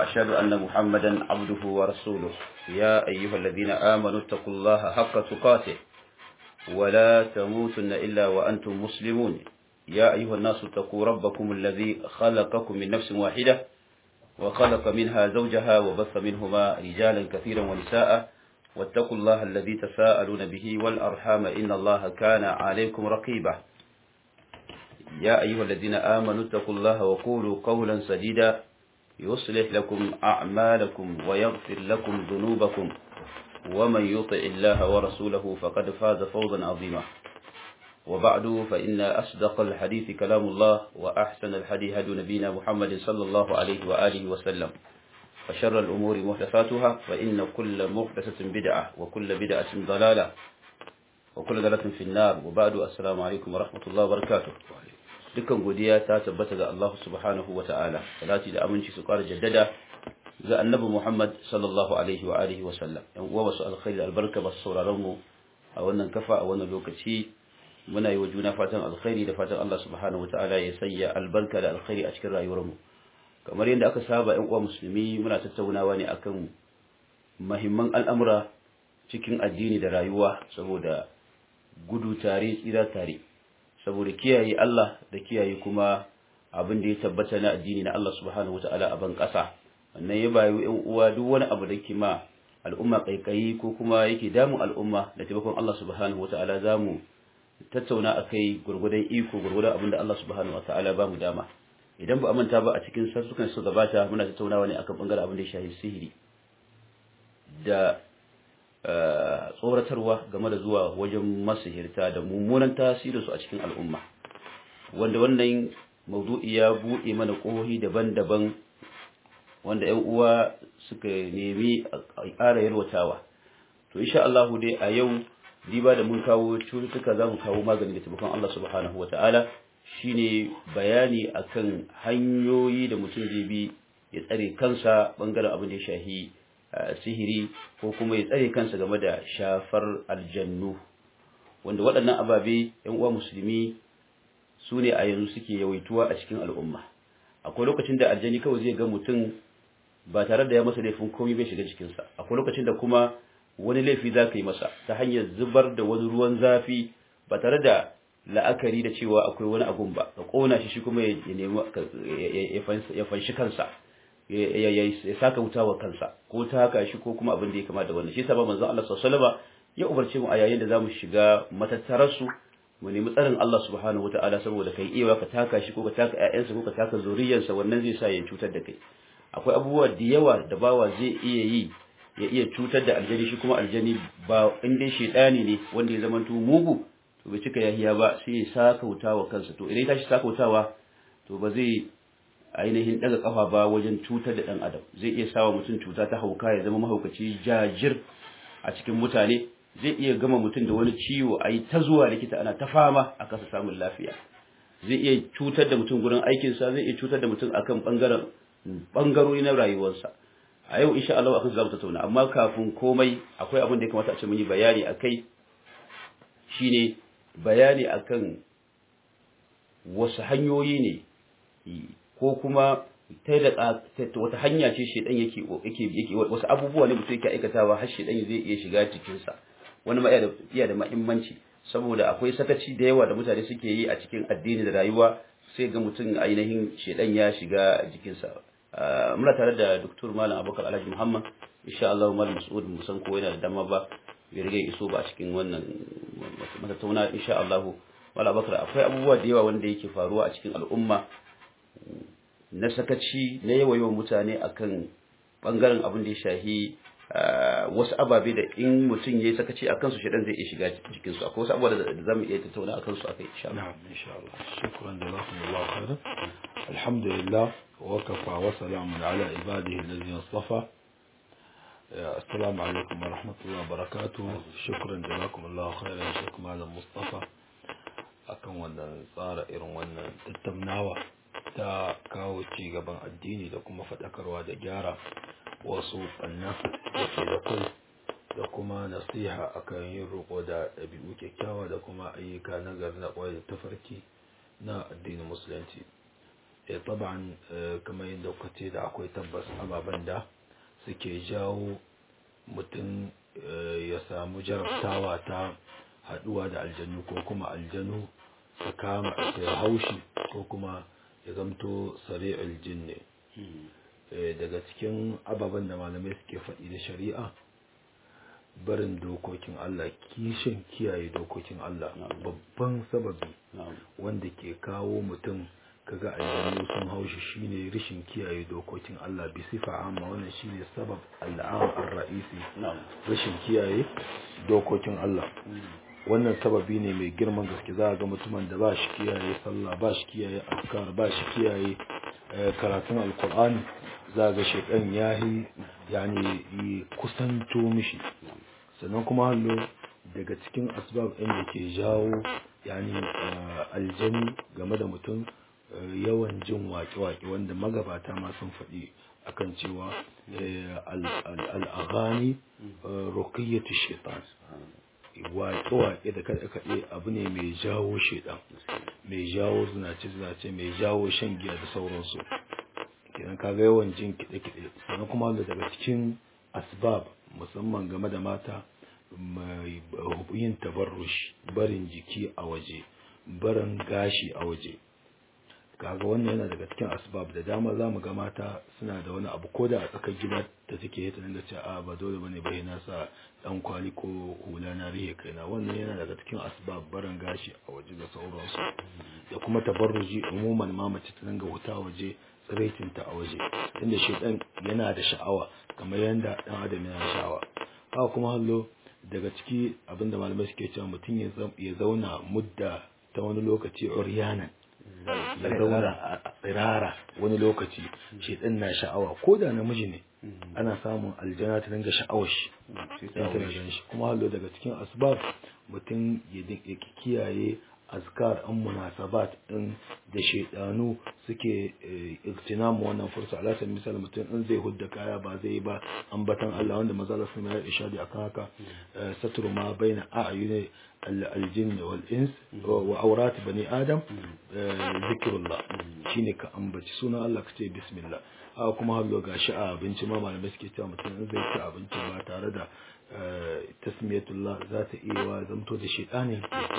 وأشهد أن محمدا عبده ورسوله يا أيها الذين آمنوا اتقوا الله حق تقاته ولا تموتن إلا وأنتم مسلمون يا أيها الناس اتقوا ربكم الذي خلقكم من نفس واحدة وخلق منها زوجها وبث منهما رجالا كثيرا ونساء واتقوا الله الذي تساءلون به والأرحام إن الله كان عليكم رقيبا يا أيها الذين آمنوا اتقوا الله وقولوا قولا سديدا يصلح لكم أعمالكم ويغفر لكم ذنوبكم ومن يطع الله ورسوله فقد فاز فوزا عظيما وبعد فإن أصدق الحديث كلام الله وأحسن الحديث هدي نبينا محمد صلى الله عليه وآله وسلم وشر الأمور محدثاتها فإن كل محدثة بدعة وكل بدعة ضلالة وكل ضلالة في النار وبعد السلام عليكم ورحمة الله وبركاته dukkan godiya ta tabbata ga Allah subhanahu wa ta'ala salati da aminci su ƙara jaddada ga annabi Muhammad sallallahu alaihi wa alihi wa sallam yan uwa wasu alkhairi albarka ba sauraron mu a wannan kafa a wannan lokaci muna yi wa juna fatan alkhairi da fatan Allah subhanahu wa ta'ala ya sanya albarka da alkhairi a cikin rayuwar mu kamar yadda aka saba yan uwa musulmi muna tattaunawa ne akan mahimman al'amura cikin addini da rayuwa saboda gudu tare tsira tare saboda kiyaye Allah da kiyaye kuma abin da ya tabbata na addini na Allah subhanahu wata'ala a ban ƙasa wannan ya bayu ƴan uwa duk wani abu da ke ma al'umma kaikayi ko kuma yake damun al'umma da taimakon Allah subhanahu wata'ala zamu tattauna akai gurgudan iko gurgudan abin da Allah subhanahu wata'ala ba mu dama idan ba a manta ba a cikin sassukan su gabata muna tattaunawa ne akan bangaren abin da ya shafi sihiri da tsoratarwa game da zuwa wajen masihirta da mummunan tasirinsu a cikin al'umma wanda wannan maudu'i ya buɗe mana ƙohi daban-daban wanda ‘yan uwa suka nemi a ƙara yalwatawa to insha Allah dai a yau diba da mun kawo cututtuka za mu kawo magani da taimakon Allah subhanahu wa ta'ala shine bayani akan hanyoyi da mutum zai bi ya tsare kansa bangaren abin da ya shahi sihiri ko kuma ya tsare kansa game da shafar aljannu wanda waɗannan ababe ‘yan uwa musulmi su ne a yanzu suke yawaituwa a cikin al'umma akwai lokacin da aljani kawai zai ga mutum ba tare da ya masa laifin komai bai shiga jikinsa akwai lokacin da kuma wani laifi za ka yi masa ta hanyar zubar da wani ruwan zafi ba tare da la'akari da cewa akwai wani agun ba ka ƙona shi shi kuma ya nemi ya fanshi kansa ya saka wuta wa kansa ko ta haka shi ko kuma abin da ya kama da wannan shi yasa ba manzon Allah sallallahu alaihi ya umarce mu a yayin da zamu shiga matattarar su mu nemi tsarin Allah subhanahu wataala saboda kai iya ka taka shi ko ka taka ƴaƴansa ko ka taka zuriyarsa wannan zai sa ya cutar da kai akwai abubuwa da yawa da bawa zai iya yi ya iya cutar da aljani shi kuma aljani ba in dai shedani ne wanda ya zamanto mugu to bai cika yahiya ba sai ya saka wuta wa kansa to idan ya tashi saka wutawa to ba zai ainihin daga kafa ba wajen cutar da dan adam zai iya sawa mutum cuta ta hauka ya zama mahaukaci jajir a cikin mutane zai iya gama mutum da wani ciwo a yi ta zuwa likita ana ta fama a kasa samun lafiya zai iya cutar da mutum gurin aikinsa zai iya cutar da mutum akan bangaren bangarori na rayuwarsa a yau insha Allah akan zamu tattauna amma kafin komai akwai abin da ya kamata a ce mun yi bayani akai shine bayani akan wasu hanyoyi ne ko kuma ta da wata hanya ce shedan yake yake yake wasu abubuwa ne mutum yake aikatawa har shedan zai iya shiga cikin sa wani ma iya da muhimmanci saboda akwai sakaci da yawa da mutane suke yi a cikin addini da rayuwa sai ga mutum ainihin shedan ya shiga jikinsa muna tare da Dr. Malam Abubakar Alhaji Muhammad insha Allah Malam Mas'ud mu san ko yana da dama ba bai riga iso ba a cikin wannan matattauna insha Allah Malam Abubakar akwai abubuwa da yawa wanda yake faruwa a cikin al'umma na sakaci na yawa yawan mutane akan bangaren abin da ya shahi wasu ababe da in mutum ya yi sakaci a kansu shaɗan zai iya shiga cikinsu akwai wasu abubuwa da za mu iya tattauna a kansu akai insha Allah. Na'am insha Allah. Shukran da jazakumullahu khairan. Alhamdulillah wa kafa wa salamun ala ibadihi alladhina istafa. Assalamu alaikum wa rahmatullahi wa barakatuh. Shukran da jazakumullahu khairan Sheikh Malam Mustafa akan wannan tsara irin wannan tattaunawa ta kawo ci gaban addini da kuma faɗakarwa da gyara wasu ɓanna da ke da kai da kuma nasiha akan yin roƙo da ɗabi'u kyakkyawa da kuma ayyuka na gari na ƙwai da tafarki na addinin musulunci ya taban kamar yadda kuka ce da akwai tabbas ababen da suke jawo mutum ya samu jarabtawa ta haduwa da aljanu ko kuma aljanu su kama su haushi ko kuma ya zamto sari'ul jinni daga cikin ababen da malamai suke faɗi da shari'a barin dokokin Allah kishin kiyaye dokokin Allah babban sababi wanda ke kawo mutum kaga aljanu sun haushi shine rishin kiyaye dokokin Allah bi sifa amma wannan shine sabab al'am ar-ra'isi rishin kiyaye dokokin Allah wannan sababi ne mai girman gaske za ga mutumin da ba shi kiyaye sallah ba shi kiyaye azkar ba shi kiyaye karatun alkur'ani za ga shekan yahi yani kusanto mishi sannan kuma hallo daga cikin asbab ɗin da ke jawo yani aljani game da mutum yawan jin waƙe-waƙe wanda magabata ma sun faɗi akan cewa al'agani rukiyyatu shaitan waƙe-waƙe da kaɗe-kaɗe abu ne mai jawo shaitan mai jawo zinace-zinace mai jawo shan giya da sauransu kenan kaga yawan jin kiɗe-kiɗe sannan kuma daga cikin asbab musamman game da mata mai yin tabarrush barin jiki a waje barin gashi a waje kaga wannan yana daga cikin asbab da dama za mu ga mata suna da wani abu ko da a tsakar gida da take ta dinga ce a ba dole bane bai na sa dan kwali ko hula na rihe kaina wannan yana daga cikin asbab barin gashi a waje da sauransu da kuma tabarruji umuman ma mace ta dinga wuta waje tsiraitinta a waje inda shedan yana da sha'awa kamar yadda dan adam yana sha'awa haka kuma hallo daga ciki abinda malamai suke cewa mutum ya zauna mudda ta wani lokaci uryanan ya zauna a tsirara wani lokaci shedan na sha'awa ko da namiji ne ana samun aljana ta dinga sha'awar shi shi kuma hallo daga cikin asbab mutum ya kiyaye azkar an munasabat din da shaidanu suke iktinamu wannan fursa ala sabi misal mutum in zai hudda kaya ba zai ba ambatan Allah wanda maza Allah sun yi ishadi akan haka satru ma baina a'yuni aljin wal ins wa awrat bani adam zikrullah shine ka ambaci sunan Allah ka ce bismillah a kuma hallo gashi a abinci ma malamai suke cewa mutum in zai ci abinci ba tare da tasmiyatullah za ta iya wa zamto da shaitanin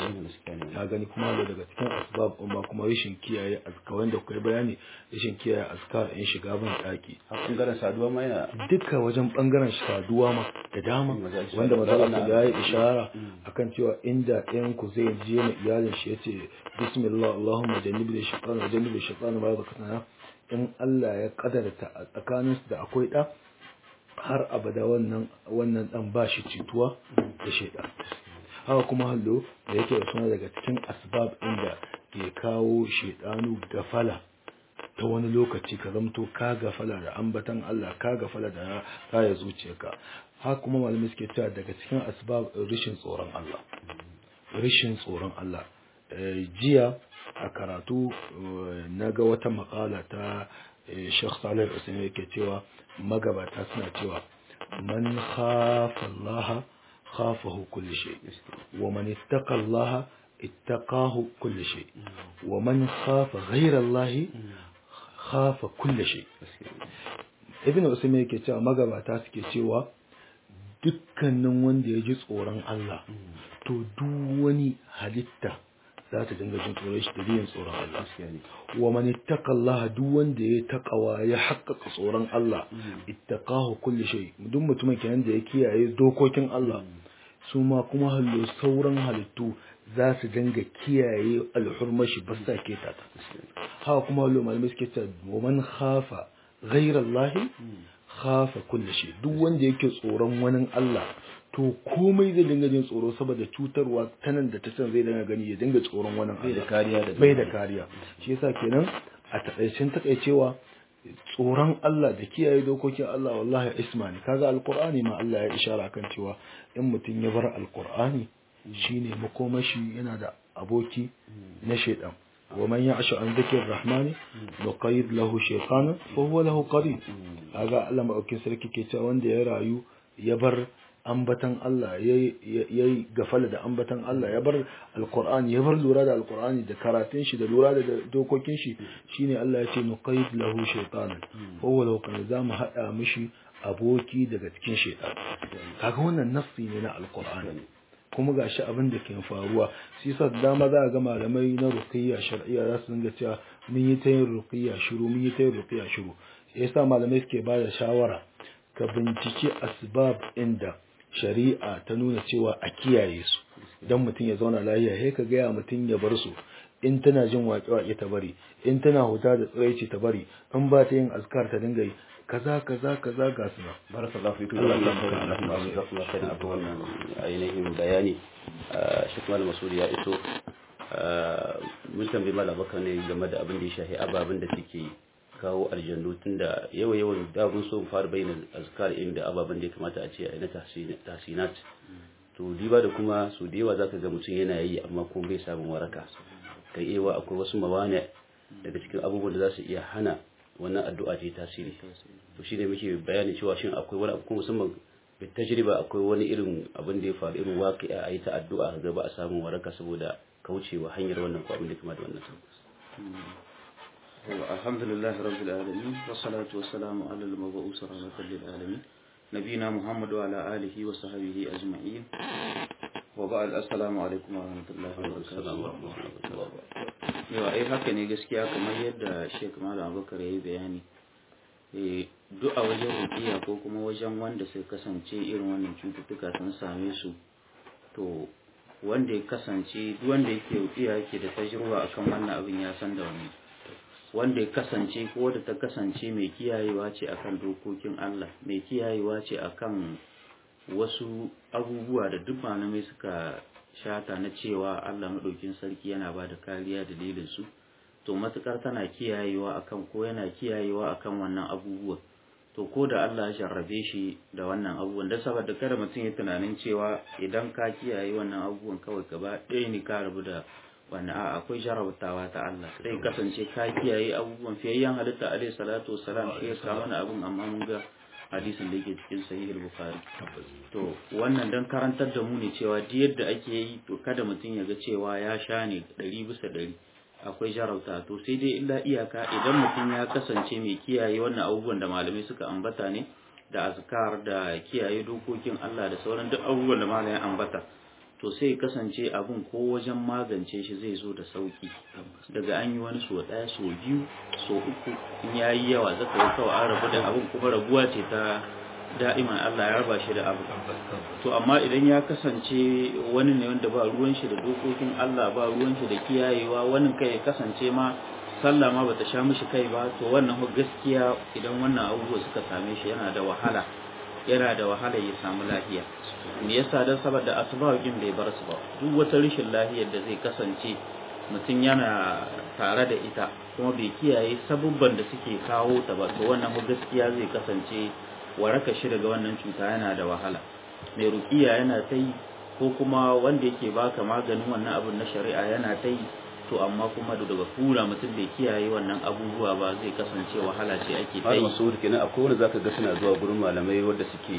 ka gani kuma da daga cikin asbab amma kuma rashin kiyaye azkawan da kai bayani rashin kiyaye azkar in shiga ban daki a bangaren saduwa ma yana duka wajen bangaren saduwa ma da dama wanda mazala ya yi ishara akan cewa inda ɗayan ku zai je ma iyalin shi yace bismillah allahumma jannibni shaytan wa jannibni shaytan ma zakatana in Allah ya kadarta a tsakaninsu da akwai ɗa har abada wannan wannan dan ba shi cituwa da shaidan haka kuma hallo da yake da suna daga cikin asbab inda ke kawo shaidanu gafala ta wani lokaci ka zamto ka gafala da ambatan Allah ka gafala da raya zuciyarka haka kuma malamai suke cewa daga cikin asbab rishin tsoron Allah rishin tsoron Allah jiya a karatu na ga wata makala ta Sheikh Salih Usaini yake cewa magabata suna cewa man khafa Allah khafahu kulli shay wa man ittaqa Allah ittaqahu kulli shay wa man khafa ghayra Allah khafa kulli shay Ibn Usaimi yake cewa magabata suke cewa dukkanin wanda ya ji tsoron Allah to duk wani halitta za ta dinga jin tsoron shi dalilin tsoron Allah wa man ittaqa Allah duk wanda ya taqawa ya haƙƙaƙa tsoron Allah ittaqahu kulli shay duk mutumin kenan da ya kiyaye dokokin Allah su ma kuma hallo sauran halittu za su dinga kiyaye alhurmar shi ba sa keta ta haka kuma hallo malamai suke cewa wa man khafa ghayra Allah khafa kulli shay duk wanda yake tsoron wani Allah to komai zai dinga jin tsoro saboda cutarwa ta nan da ta can zai dinga gani ya dinga tsoron wannan bai da kariya da bai da kariya shi yasa kenan a takaicin takaicewa tsoron Allah da kiyaye dokokin Allah wallahi isma ne kaga alqur'ani ma Allah ya ishara kan cewa in mutum ya bar alqur'ani shine makomashi yana da aboki na shaidan ومن يعش عن ذكر الرحمن نقيض له شيطانا فهو له قريب kaga Allah madaukin sarki ke cewa wanda ya rayu ya bar ambatan Allah yayi gafala da ambatan Allah ya bar alqur'ani ya bar lura da alqur'ani da karatun shi da lura da dokokin shi shine Allah ya ce nuqayd lahu shaytanan fa huwa law kana zamu hada mishi aboki daga cikin shaytan kaga wannan nafsi ne na alqur'ani kuma gashi abin da ke faruwa shi yasa da dama za a ga malamai na ruqiyya shar'iyya za su dinga cewa mun yi ta yin ruqiyya shiru mun yi ta yin ruqiyya shiru yasa malamai suke ba da shawara ka bincike asbab inda shari'a ta nuna cewa a kiyaye su dan mutum ya zauna lafiya sai ka gaya mutum ya bar su in tana jin waƙe-waƙe ta bari in tana huta da tsiraici ta bari in ba ta yin azkar ta dinga yi kaza kaza kaza ga su nan barakallahu fikum Allah ya fara Allah kuma su zaku kai da abu wannan ainihin bayani Sheikh Malam Masud ya iso mun tambayi Malam Bakar ne game da abin da ya shafi ababen da suke kawo aljannu tunda yawa yawan da mun so mu fara bayyana azkar inda ababen da ya kamata a ce a na tahsinat to diba da kuma su da yawa zaka ga mutum yana yi amma kuma bai samun waraka kai ewa akwai wasu mawane daga cikin abubuwan da za su iya hana wannan addu'a ce tasiri to shi ne muke bayani cewa shin akwai wani abu musamman bi tajriba akwai wani irin abin da ya faru irin waqi'a a yi ta addu'a ga ba a samu waraka saboda kaucewa hanyar wannan ko abin da kuma da wannan alhamdulillah rabbil alamin wassalatu wassalamu ala al-mab'us rahmatan lil alamin nabiyina muhammad wa ala alihi wa sahbihi ajma'in wa ba'd assalamu alaikum wa rahmatullahi wa barakatuh yawa ai haka ne gaskiya kamar yadda Sheikh Malam Abubakar yayi bayani eh duk a wajen rukiya ko kuma wajen wanda sai kasance irin wannan cututtuka sun same su to wanda ya kasance duk wanda yake rukiya yake da tajruba akan wannan abin ya san da wani wanda ya kasance ko da ta kasance mai kiyayewa ce akan dokokin Allah mai kiyayewa ce akan wasu abubuwa da duk malamai suka shata na cewa Allah maɗaukin sarki yana ba da kariya dalilin su to matukar tana kiyayewa akan ko yana kiyayewa akan wannan abubuwa to ko da Allah ya jarrabe shi da wannan abubuwan da saboda kada mutum ya tunanin cewa idan ka kiyaye wannan abubuwan kawai gaba ɗaya ne ka rabu da wannan a akwai jarabtawa ta Allah sai kasance ka kiyaye abubuwan fiyayyen halitta alaihi salatu wassalam sai ya samu wani abun amma mun ga hadisin da yake cikin sahih bukhari to wannan dan karantar da mu ne cewa duk yadda ake yi to kada mutum ya ga cewa ya sha ne ɗari bisa ɗari akwai jarauta to sai dai illa iyaka idan mutum ya kasance mai kiyaye wannan abubuwan da malamai suka ambata ne da azkar da kiyaye dokokin Allah da sauran duk abubuwan da malamai ambata to sai kasance abun ko wajen magance shi zai zo da sauki daga an yi wani so ɗaya so biyu so uku in ya yi yawa zaka yi kawai an rabu da abun kuma rabuwa ce ta da'iman Allah ya raba shi da abu to amma idan ya kasance wani ne wanda ba ruwan shi da dokokin Allah ba ruwan shi da kiyayewa wani kai ya kasance ma sallah ma bata sha mishi kai ba to wannan gaskiya idan wannan abubuwa suka same shi yana da wahala yana da wahala ya samu lafiya me yasa dan saboda asbabin bai bar su ba duk wata rashin lafiyar da zai kasance mutum yana tare da ita kuma bai kiyaye sabubban da suke kawo ta ba to wannan gaskiya zai kasance waraka shi daga wannan cuta yana da wahala mai rukiya yana ta yi ko kuma wanda yake baka maganin wannan abun na shari'a yana ta yi to amma kuma da daga kura mutum bai kiyaye wannan abubuwa ba zai kasance wahala ce ake ta yi masu kenan akwai wanda zaka ga suna zuwa gurin malamai wanda suke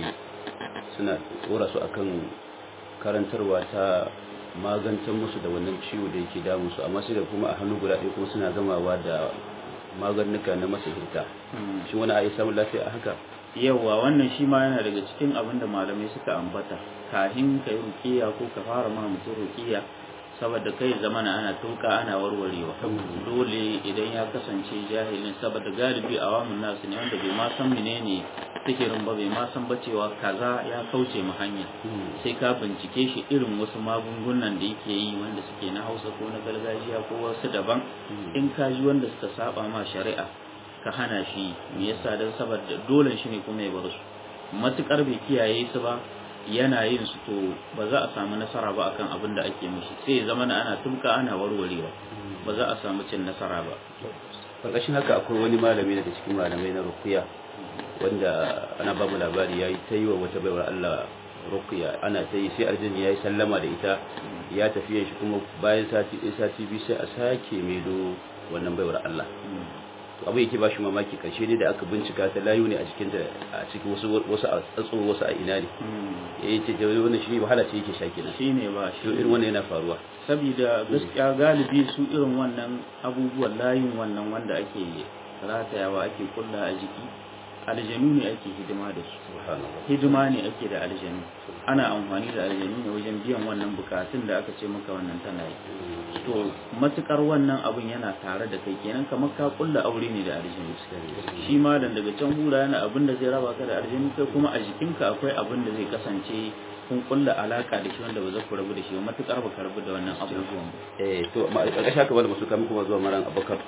suna tsora su akan karantarwa ta magantar musu da wannan ciwo da yake damun su amma sai da kuma a hannu guda ɗaya kuma suna gamawa da maganuka na masahirta shi wani a yi samun lafiya a haka yauwa wannan shi ma yana daga cikin abin da malamai suka ambata kahin ka yi rukiya ko ka fara ma mutum rukiya saboda kai zamana ana tuka ana warwarewa dole idan ya kasance jahilin saboda galibi a wamun nasu ne wanda bai ma san menene sihirin ba bai ma san ba cewa kaza ya kauce mu hanya sai ka bincike shi irin wasu magungunan da yake yi wanda suke na hausa ko na gargajiya ko wasu daban in ka ji wanda suka saba ma shari'a ka hana shi me yasa dan saboda dole shi ne kuma ya bar su matukar bai kiyaye su ba yana yin su to ba za a samu nasara ba akan abin da ake mishi sai zama ana tumka ana warwarewa ba za a samu cin nasara ba ƙarƙashin haka akwai wani malami daga cikin malamai na rukuya wanda ana ba mu labari ya yi ta yi wa wata baiwar Allah rukuya ana ta yi sai aljini ya yi sallama da ita ya tafiya shi kuma bayan sati ɗaya sati biyu sai a sake maido wannan baiwar Allah to abu yake ba shi mamaki karshe ne da aka bincika ta layu ne a cikin ta a cikin wasu wasu a tsatso wasu a ina ne ya ce da wannan shi wahala ce yake sha kenan shi ne ba to shi irin wannan yana faruwa saboda gaskiya galibi su irin wannan abubuwan layin wannan wanda ake ratayawa ake kulla a jiki aljanu ne ake hidima da su subhanallah hidima ne ake da aljanu ana amfani da aljanu ne wajen biyan wannan bukatun da aka ce maka wannan tana yi to matukar wannan abun yana tare da kai kenan kamar ka kulla aure ne da aljanu shi ma dan daga can hura yana abin da zai raba ka da aljanu kai kuma a jikinka akwai abin da zai kasance kun kulla alaka da shi wanda ba za ku rabu da shi ba matukar ba ka rabu da wannan abubuwan ba eh to ma ƙarƙashin haka wanda masu kamun kuma zuwa maran abakar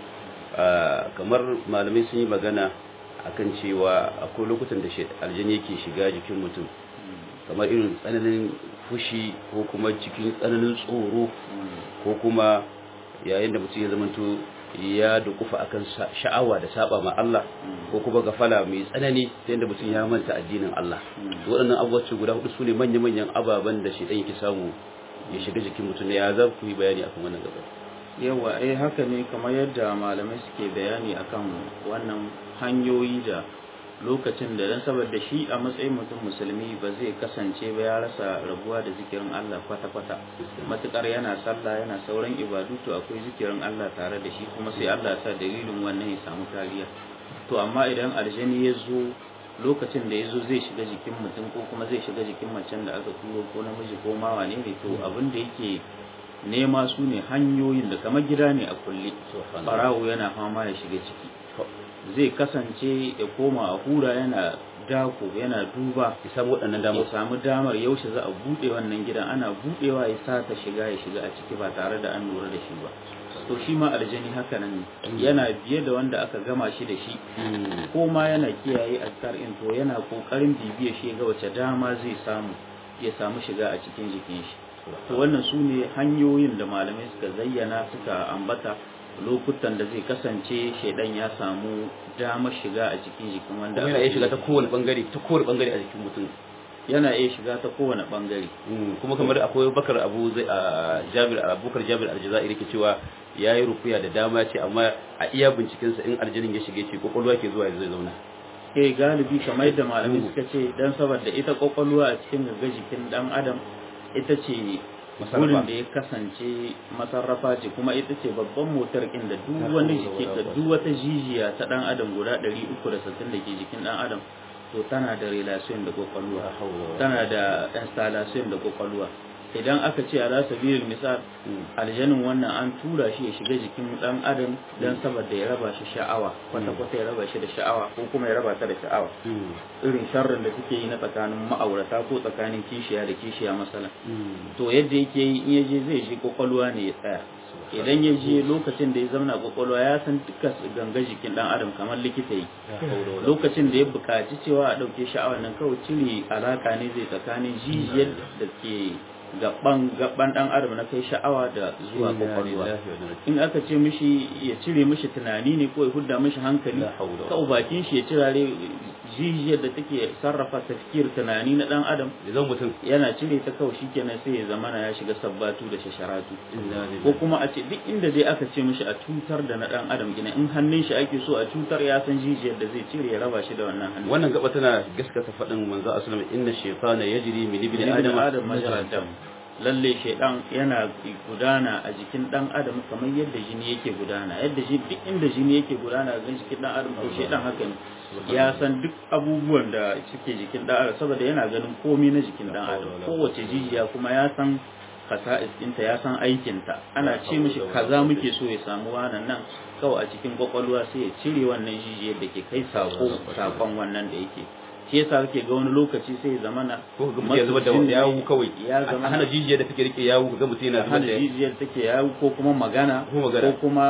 ah, kamar malamai sun yi magana akan cewa akwai lokutan da shi- aljani yake shiga jikin mutum kamar irin tsananin fushi ko kuma cikin tsananin tsoro ko kuma yayin da mutum ya zamanto ya dukufa akan sa- sha'awa da saba ma Allah ko kuma gafala mai tsanani ta yadda mutum ya manta addinin Allah to waɗannan abubuwa ce guda hudu sune manya-manyan ababen da shi ɗan yake samu ya shiga jikin mutum ya za ku yi bayani akan wannan gaba yawa eh haka ne kamar yadda malamai suke bayani akan wannan hanyoyi da lokacin da dan saboda shi a matsayin mutum musulmi ba zai kasance ba ya rasa rabuwa da zikirin Allah kwata-kwata matukar yana sallah yana sauran ibadu to akwai zikirin Allah tare da shi kuma sai Allah ya sa dalilin wannan ya samu kariya to amma idan aljani ya zo lokacin da ya zo zai shiga jikin mutum ko kuma zai shiga jikin macen da aka turo ko namiji ko ma wane ne to abin da yake nema su ne hanyoyin da kamar gida ne a kulle farawo yana fama ya shiga ciki zai kasance ya koma a hura yana dako yana duba ya samu waɗannan damar ya samu damar yaushe za a buɗe wannan gidan ana buɗewa ya sata shiga ya shiga a ciki ba tare da an lura da shi ba to shi ma aljani haka nan ne yana biye da wanda aka gama shi da shi ko ma yana kiyaye azkar in to yana kokarin bibiya shi ga wace dama zai samu ya samu shiga a cikin jikin shi to wannan su ne hanyoyin da malamai suka zayyana suka ambata lokutan da zai kasance shaidan ya samu damar shiga a cikin jikin wanda kuma yana iya shiga ta kowane bangare ta kowane bangare a jikin mutum yana iya shiga ta kowane bangare kuma kamar akwai bakar abu zai a jabir abubakar jabir aljazairi ke cewa ya yi rukuya da dama ce amma a iya bincikensa in aljanin ya shige ce kwakwalwa ke zuwa zai zauna eh galibi kamar yadda malamai suka ce dan saboda ita kwakwalwa a cikin gaggar jikin dan adam ita ce Masarrafa. wurin da ya kasance masarrafa ce kuma ita ce babban motar inda duk wani jiki da duk wata jijiya ta dan adam guda 360 da ke jikin dan adam to tana da relation da kwakwalwa tana da installation da kwakwalwa idan aka ce ala sabilil misal aljanin wannan an tura shi ya shiga jikin dan adam dan saboda ya raba shi sha'awa kwata kwata ya raba shi da sha'awa ko kuma ya raba ta da sha'awa irin sharrin da suke yi na tsakanin ma'aurata ko tsakanin kishiya da kishiya masala to yadda yake yi in yaje zai shi kwakwalwa ne ya tsaya idan ya je lokacin da ya zauna kwakwalwa ya san dukkan ganga jikin dan adam kamar likita yi lokacin da ya buƙaci cewa a ɗauke sha'awar nan kawai cire alaka ne zai tsakanin jijiyar da ke gaban gaban dan adam na kai sha'awa da zuwa kwakwalwa in aka ce mishi ya cire mishi tunani ne ko ya hudda mishi hankali La hawla wala kawai bakin shi ya cirare jijiyar da take sarrafa tafkir tunani na dan adam ya zama mutum yana cire ta kawai shikenan sai ya zamana ya shiga sabbatu da shasharatu ko kuma a ce duk inda dai aka ce mishi a cutar da na dan adam gina in hannun shi ake so a cutar ya san jijiyar da zai cire ya raba shi da wannan hannun wannan gaba tana gaskata faɗin manzo aslam inna shaytana yajri min ibni ibn adam adam majrad dam lalle shaidan yana gudana a jikin dan adam kamar yadda jini yake gudana yadda shi duk inda jini yake gudana a jikin dan adam to shaidan haka ne ya san duk abubuwan da suke jikin dan adam saboda yana ganin komai na jikin dan adam kowace jijiya kuma ya san kasa'is ɗinta ya san aikinta ana ce mishi kaza muke so ya samu wannan nan kawai a cikin kwakwalwa sai ya cire wannan jijiyar da ke kai sako sakon wannan da yake shi yasa kake ga wani lokaci sai ya zamana ko ga mutum ya zubar da yawu kawai ya a zama hana jijiya da take rike yawu ga mutum yana zubar hana da jijiyar take yawo ko kuma magana Ko magana. kuma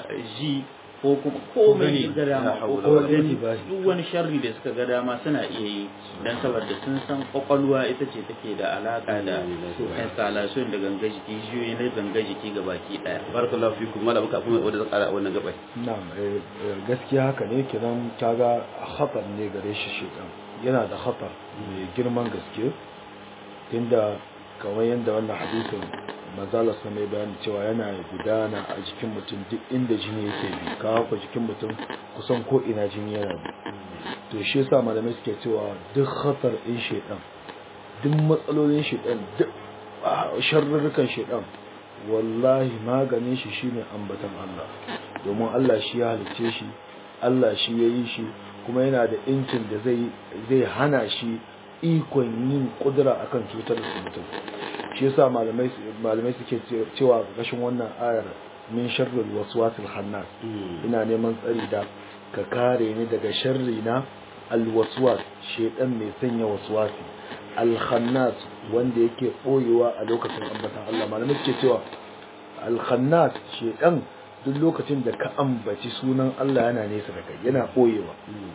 ji ko kuma komai gani. ga dama La ko hawla kuma wala gani quwwata illa duk wani sharri da suka ga dama suna iya yi dan saboda sun san kwakwalwa ita ce take da alaka da installation da ganga jiki jiyoyi na ganga jiki ga baki daya barakallahu fikum mala baka kuma wanda zan kara a wannan gabai na'am eh, eh, gaskiya haka ne kiran kaga khatar ne gare shi shedan yana da khatar mai girman gaske inda kamar yadda wannan hadisin manzala sa mai bayani cewa yana gudana a jikin mutum duk inda jini yake bi kawo ku jikin mutum kusan ko ina jini yana bi to shi yasa malamai suke cewa duk khatar in shedan duk matsalolin shedan duk sharrurukan shedan wallahi maganin shi shine ambatan Allah domin Allah shi ya halice shi Allah shi ya yi shi kuma yana da incin da zai zai hana shi ikon yin kudura akan cutar da mutum shi yasa malamai malamai suke cewa gashin wannan ayar min sharril waswasil khannas ina neman tsari da ka kare ni daga sharri na alwaswas shedan mai sanya waswasi alkhannas wanda yake boyewa a lokacin ambatan Allah malamai suke cewa alkhannas shedan duk lokacin da ka ambaci sunan Allah yana nesa da kai yana boyewa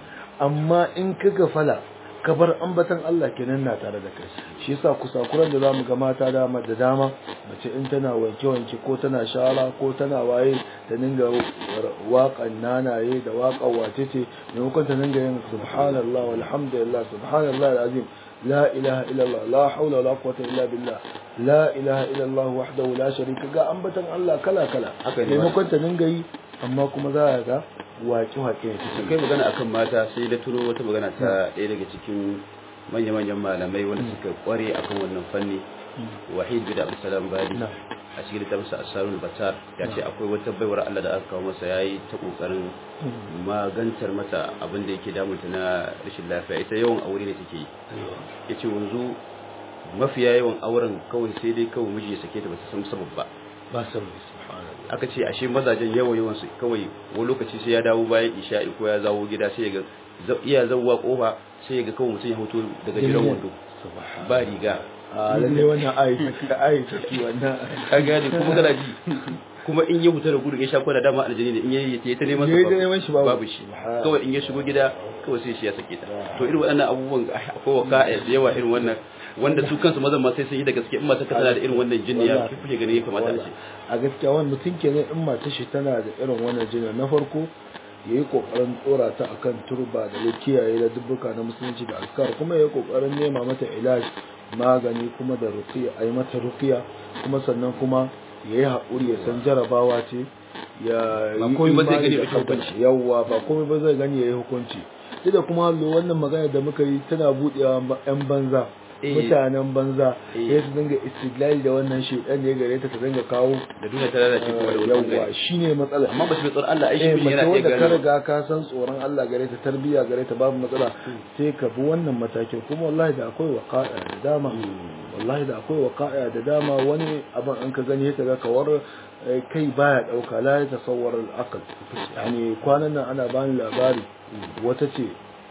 amma in ka gafala ka bar ambatan Allah kenan na tare da kai shi yasa kusakuran da zamu ga mata dama da dama mace in tana wanke wanke ko tana shara ko tana waye ta dinga waƙan nanaye da waƙan wace ce maimakon ta dinga yin subhanallah walhamdulillah subhanallah alazim la ilaha illallah la haula wala quwwata illa billah la ilaha illallah wahdahu la sharika ga ambatan Allah kala kala maimakon ta dinga yi amma kuma za ga waƙe-waƙe ne su kai magana akan mata sai da turo wata magana ta ɗaya daga cikin manya-manyan malamai wanda suka kware akan wannan fanni wahid bin abdulsalam bali a cikin littafinsa asarul batar ya ce akwai wata baiwar Allah da aka kawo masa yayi ta kokarin magantar mata abin da yake damunta na rashin lafiya ita yawan aure ne take yi yace wanzu mafiya yawan auren kawai sai dai kawai miji ya sake ta ba ta san sabab ba ba sababi subhanallah aka ce ashe mazajen yawan yawan su kawai wani lokaci sai ya dawo bayan isha'i ko ya zawo gida sai ya ga iya zawwa kofa sai ya ga kawai mutum ya hoto daga jiran wando ba riga a lalle wannan ayi ayi take wannan ka gane kuma kana ji kuma in ya huta da gudu ya sha kwana dama aljani ne in ya yi ta neman Yayi ta neman shi babu. babu shi kawai in ya shigo gida kawai sai shi ya sake ta to irin waɗannan abubuwan akwai waka da yawa irin wannan wanda su kansu mazan ma sai sun yi da gaske in mata ka tana da irin wannan jinni ya Wallahi. kuke ganin ya kamata a ce a gaskiya wani mutum kenan in mata shi tana da irin wannan jinin na farko ya yi kokarin tsora ta akan turba da ya kiyaye da dubbuka na musulunci da askar kuma ya yi kokarin nema mata ilaj magani kuma da ruqiya a yi mata ruqiya kuma sannan kuma ya yi haƙuri ya san jarabawa ce ya Ba yi komai ba zai imani gani da ya ɗauki hukunci. yawwa ba komai ba zai gani ya yi hukunci duk da kuma hallo wannan magana da muka yi tana buɗewa 'yan banza Eh. mutanen banza Eh. ya su dinga istidlali da wannan shedan ne gare ta ta dinga kawo da duniya ta lalace kuma da wani yawwa bangare shine matsala amma ba su mai tsoron Allah ai shi eh miji mace yana iya wanda ka gano riga ka san tsoron Allah gare ta tarbiyya gare ta babu matsala sai ka bi wannan matakin kuma wallahi da akwai waqa'a da dama wallahi da akwai waqa'a da dama wani abin an ka gani ta ga kawar eh, kai baya dauka la ya tasawwar al-aql yani kwanan nan ana bani labari wata ce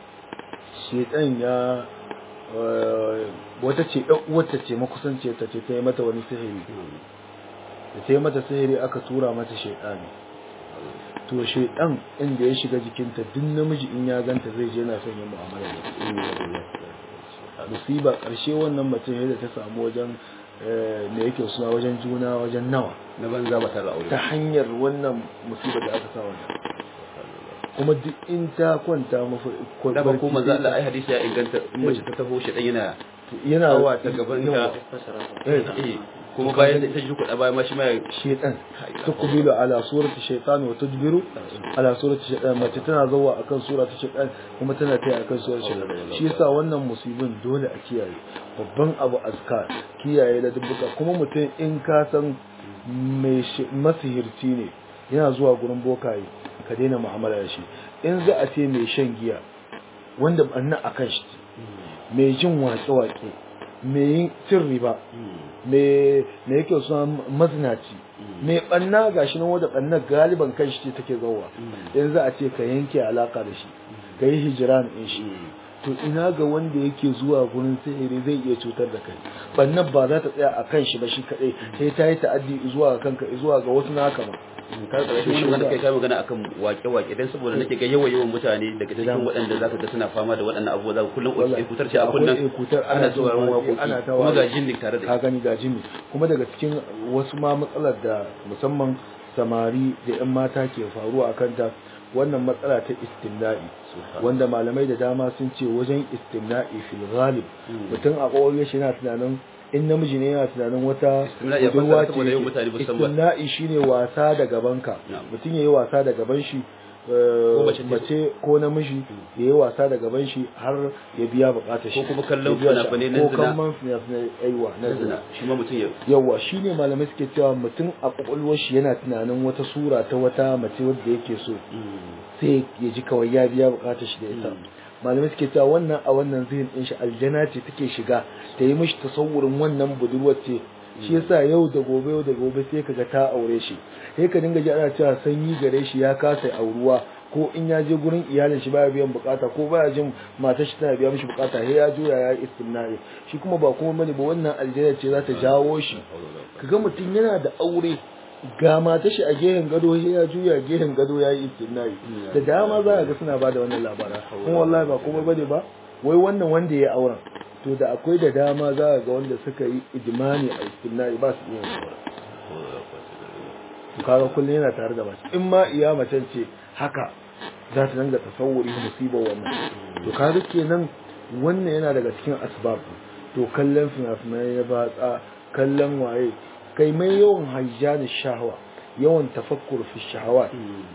shedan ya eh, wata ce ɗan uwarta ce makusance ta ce ta yi mata wani sihiri da ta yi mata sihiri aka tura mata shaidani to shaidan inda ya shiga jikinta duk namiji in ya ganta zai je na son yin mu'amala da ita musiba karshe wannan mutum yadda ta samu wajen eh, me yake suna wajen juna wajen nawa na banza ba tare da aure ta hanyar wannan musiba da aka sa wannan kuma duk in ta kwanta mafi da ba ko manzo Allah ai hadisi ya inganta in mace ta taho shi dan yana yana hawa ta gaban ta eh, eh kuma bayan da ita ji kuɗa bayan ma shi ma ya shaitan tuqbilu ala surati shaitan wa tudbiru ala surati shaitan mace tana zawa akan surati shaitan kuma tana kai akan surati shaitan shi yasa wannan musibin dole a kiyaye babban abu azkar kiyaye da dubbuka kuma mutum in ka san mai shi- masihirci ne yana zuwa gurin bokaye ka daina mu'amala da shi in za a ce mai shan giya wanda banna akan shi mai jin waƙe-waƙe mai yin cin riba me me yake suna mazinaci me banna gashi nan wanda banna galiban kan shi ce take zauwa yanzu a ce ka yanke alaka da shi ka yi hijiran in shi to ina ga wanda yake zuwa gurin sihiri zai iya cutar da kai bannan ba za ta tsaya a kan shi ba shi kadai sai ta yi ta'addi zuwa ga kanka zuwa ga wasu naka ma ka ga shi wannan kai kai magana akan wake-wake dan saboda nake ga yawa yawan mutane daga cikin waɗanda zaka ga suna fama da waɗannan abubuwa zaka kullum Wallahi, kutar ce a akwai kunnan ekutar, ana ana jin sauraron waƙe, waƙoƙi ana ta kuma waƙe. ga jinni tare da ka gani ga jini kuma daga cikin wasu ma matsalar da musamman samari da 'yan mata ke faruwa a kanta wannan matsala ta istimna'i wanda malamai da dama sun ce wajen istimna'i fil ghalib mutum a kwakwalwar shi yana tunanin in namiji ne yana tunanin wata Istimna'i ya budurwa fassara saboda yau mutane ba ce su san ba. istimna'i shine wasa da gabanka Na'am. mutum yayi wasa da gaban shi eh, mace ce. mace ko namiji yayi wasa da gaban shi har ya biya bukatar shi Ko kuma kallon Ya biya shi- fina-finai na ko zina. kallon fina-finai aiwa na na zina zina shi ma mutum ya yawa shine malamai suke cewa mutum a kwakwalwar shi yana tunanin wata sura ta wata mace wadda yake so sai ya ji kawai ya biya bukatar shi da ita malamai suke cewa wannan a wannan zihin din shi aljana ce take shiga ta yi mishi tasawurin wannan budurwar ce shi yasa yau da gobe yau da gobe sai kaga ta aure shi sai ka dinga ji ana cewa sanyi gare shi ya kasa auruwa ko in ya je gurin iyalin shi baya biyan bukata ko baya jin matar shi tana biya mishi bukata sai ya juya ya yi istimna'i shi kuma ba kuma bane ba wannan aljana ce za ta jawo shi kaga mutum yana da aure ga mata shi a gehen gado sai ya juya gehen gado ya yi istimna'i da dama za a ga suna bada wannan labaran kuma wallahi ba komai bane ba wai wannan wanda ya auren to da akwai da dama za a ga wanda suka yi ijimani a istimna'i ba su iya yin auren to kaga kullum yana tare da mace in ma iya macen ce haka za ta dinga tasawuri musibar wannan to kaga kenan wannan yana daga cikin asbab to kallon fina-finai ya batsa kallon waye kai mai yawan hajjani shahwa yawan tafakkur fi shahawat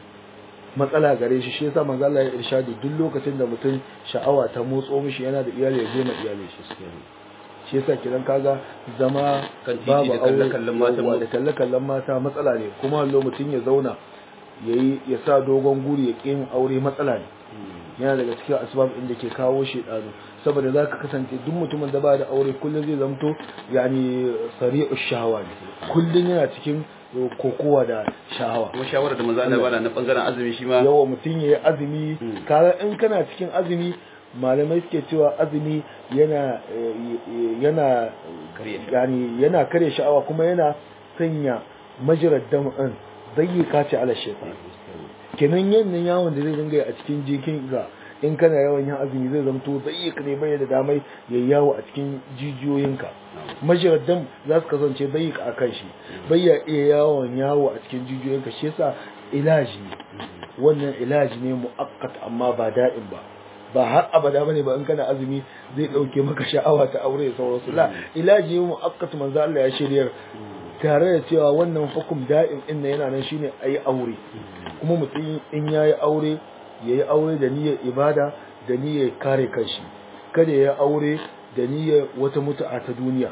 matsala gare shi shi yasa manzo Allah ya irshadi duk lokacin da mutum sha'awa ta motso mishi yana da iyali ya je ma iyali shi shi yasa kiran kaga zama Kan titi babu da aure kalle-kallen matan yawwa, mu. da kalle kallon mata matsala ne kuma hallo mutum ya zauna yayi ya sa dogon guri ya ƙi yin aure matsala ne yana daga cikin asbab inda ke kawo shedanu saboda zaka kasance duk mutumin da ba da aure kullum zai zamto yani sari'u shahawa ne kullum yana cikin kokowa da shahawa kuma shawarar da manzo Allah bana na bangaren azumi shi ma yawa mutum ya yi azumi Mm. kaga in kana cikin azumi malamai suke cewa azumi yana eh, yana Karya. yani yana kare sha'awa kuma yana sanya majirar dam'in zai kace ala shaitan kenan yannan yawon da zai dinga yi a cikin jikin ga in kana yawan yin azumi zai zamto zai ne bai da damai ya yawo a cikin jijiyoyinka majirar dam za su kasance bai a kan shi bai ya iya yawon yawo a cikin jijiyoyinka shi yasa ilaji ne wannan ilaji ne mu'akkat amma ba da'in ba ba har abada bane ba in kana azumi zai dauke maka sha'awa ta aure da sauransu la ilaji ne mu'akkat manzo Allah ya shiryar tare da cewa wannan hukum da'im din nan yana nan shine ayi aure kuma mutum in yayi aure yayi aure da niyyar ibada da niyyar kare kanshi kada ya aure da niyyar wata mutu'a ta duniya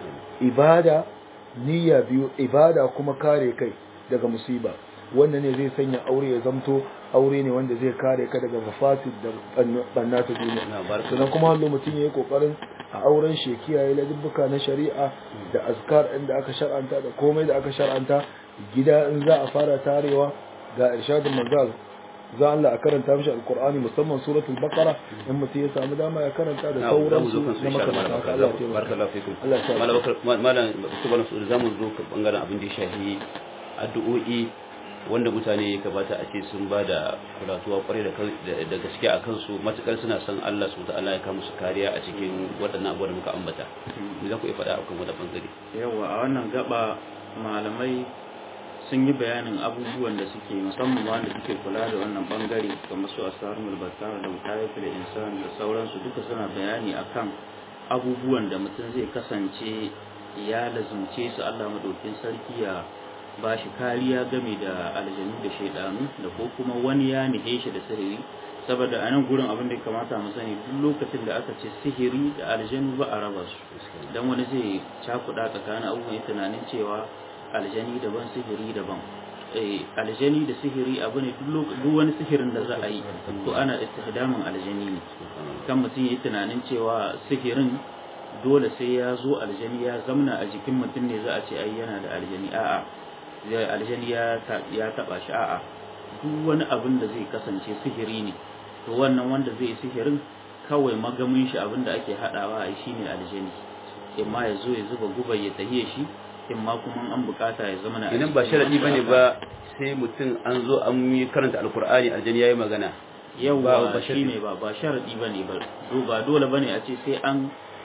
ibada niyya biyu ibada kuma kare kai daga musiba wannan ne zai sanya aure ya zamto aure ne wanda zai kare ka daga mafasid da banna ta duniya Na, barka. sannan kuma hallo mutum ya yi kokarin a auren shi ya kiyaye ladubbuka na shari'a da azkar inda aka shar'anta da komai da aka shar'anta gida in za a fara tarewa ga irshadin manzal za Allah a karanta mishi alqur'ani musamman suratul baqara in mutum ya samu dama ya karanta da na za mu sauransu zo kan su na insha Allah makamanta haka Allah ya taimaka barakallahu fikum Allah ya sa malam bakar malam subhanahu wa za mu zo kan bangaren abin da ya shafi addu'o'i wanda mutane ya kamata a ce sun ba da kulatuwa kwarai da kan- da da gaske a kansu matukar suna son Allah subhanahu wa ta'ala ya kawo musu kariya a cikin waɗannan abubuwa da muka ambata me za ku iya faɗa akan wannan bangare yawa a wannan gaba malamai sun yi bayanin abubuwan da suke musamman wanda suke kula da wannan bangare kamar su asarul battar da mutayafil insan da sauransu duka suna bayani akan abubuwan da mutum zai kasance ya lazumce su Allah madaukin sarki ya ba shi kariya game da aljanu da shaidanu da ko kuma wani ya nihe shi da sihiri saboda a nan gurin abin da ya kamata mu sani duk lokacin da aka ce sihiri da aljanu ba a raba su dan wani zai cakuɗa tsakanin abubuwan ya tunanin cewa aljani daban sihiri daban eh aljani da sihiri abu ne duk lok- duk wani sihirin da za a yi to ana istihdamin aljani ne kan mutum yi tunanin cewa sihirin dole sai ya zo aljani ya zamna a jikin mutum ne za a ce ai yana da aljani a'a zai aljani ya ta- ya taba shi a'a duk wani abin da zai kasance sihiri ne to wannan wanda zai yi sihirin kawai magamin shi abin da ake hadawa a shine aljani imma ya zo ya zuba guba ya tahiye shi imma kuma an bukata ya zama na idan ba sharadi bane ba sai mutum an zo an yi karanta alkur'ani aljani yayi magana yau ba- ba ba shi ne ba ba sharadi bane ba do ba dole bane a ce sai an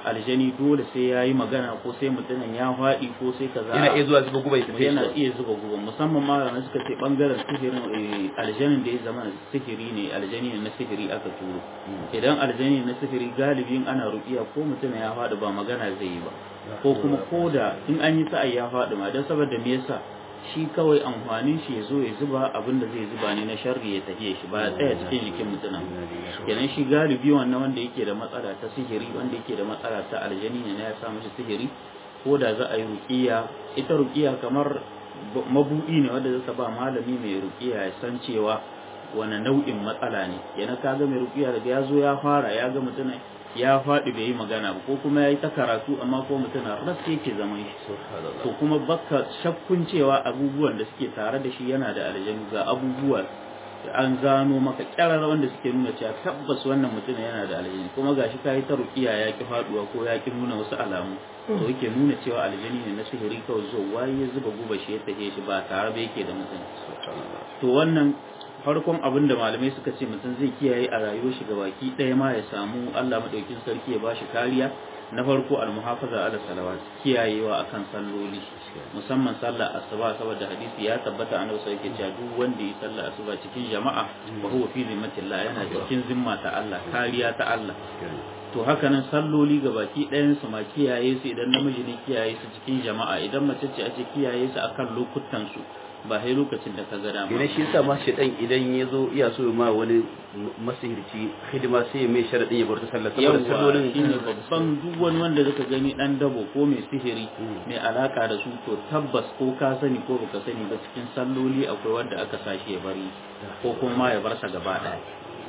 aljani dole sai ya yi magana ko sai mutumin ya faɗi ko sai kaza yana iya zuwa zuba guba ya tafi yana iya zuba guba musamman malamai suka ce bangaren sihirin aljanin da ya zama sihiri ne aljani ne na sihiri aka turo idan aljani na sihiri galibin ana rukiya ko mutum ya faɗi ba magana zai yi ba ko kuma ko da in an yi sa'ai ya faɗi ma don saboda me yasa shi kawai amfanin shi ya zo ya zuba abin da zai zuba ne na sharri ya tafiye shi ba ya tsaya cikin jikin mutumin kenan shi galibi wannan wanda yake da matsala ta sihiri wanda yake da matsala ta aljani ne na ya sa mishi sihiri ko da za a yi rukiya ita rukiya kamar mabuɗi ne wanda zai ba malami mai rukiya ya san cewa wani nau'in matsala ne yana kaga mai rukiya daga ya zo ya fara ya ga mutum ya faɗi bai yi magana ba ko kuma ya yi ta karatu amma ko mutum na rasa yake zaman shi to kuma baka shakkun cewa abubuwan da suke tare da shi yana da aljanu ga abubuwa da an gano maka kyarar wanda suke nuna cewa tabbas wannan mutum yana da aljani kuma gashi ka yi ta rukiya ya ki faduwa ko ya ki nuna wasu alamu to yake nuna cewa aljani ne na sihiri kawai zo waye ya zuba guba shi ya tahe shi ba tare ba yake da mutum to wannan farkon abin da malamai suka ce mutum zai kiyaye a rayuwar shi baki ɗaya ma ya samu Allah madaukin sarki ya bashi kariya na farko almuhafaza ala salawat kiyayewa akan salloli musamman sallar asuba saboda hadisi ya tabbata annabi sai yake cewa duk wanda yi sallar asuba cikin jama'a wa huwa fi zimmatillah yana cikin zimma ta Allah kariya ta Allah to haka nan salloli ga baki ɗayan su ma kiyaye su idan namiji ne kiyaye su cikin jama'a idan mace ce ake kiyaye su akan lokutan su ba sai lokacin da ka ga dama idan shi yasa ma shedan idan ya zo iya so ma wani masihirci hidima sai ya mai sharadin ya bar ta sallah saboda sallolin shine babban duk wani wanda zaka gani dan dabo ko mai sihiri mai alaka da su to tabbas ko ka sani ko baka sani ba cikin salloli akwai wanda aka sashi ya bari ko kuma ya bar sa gaba daya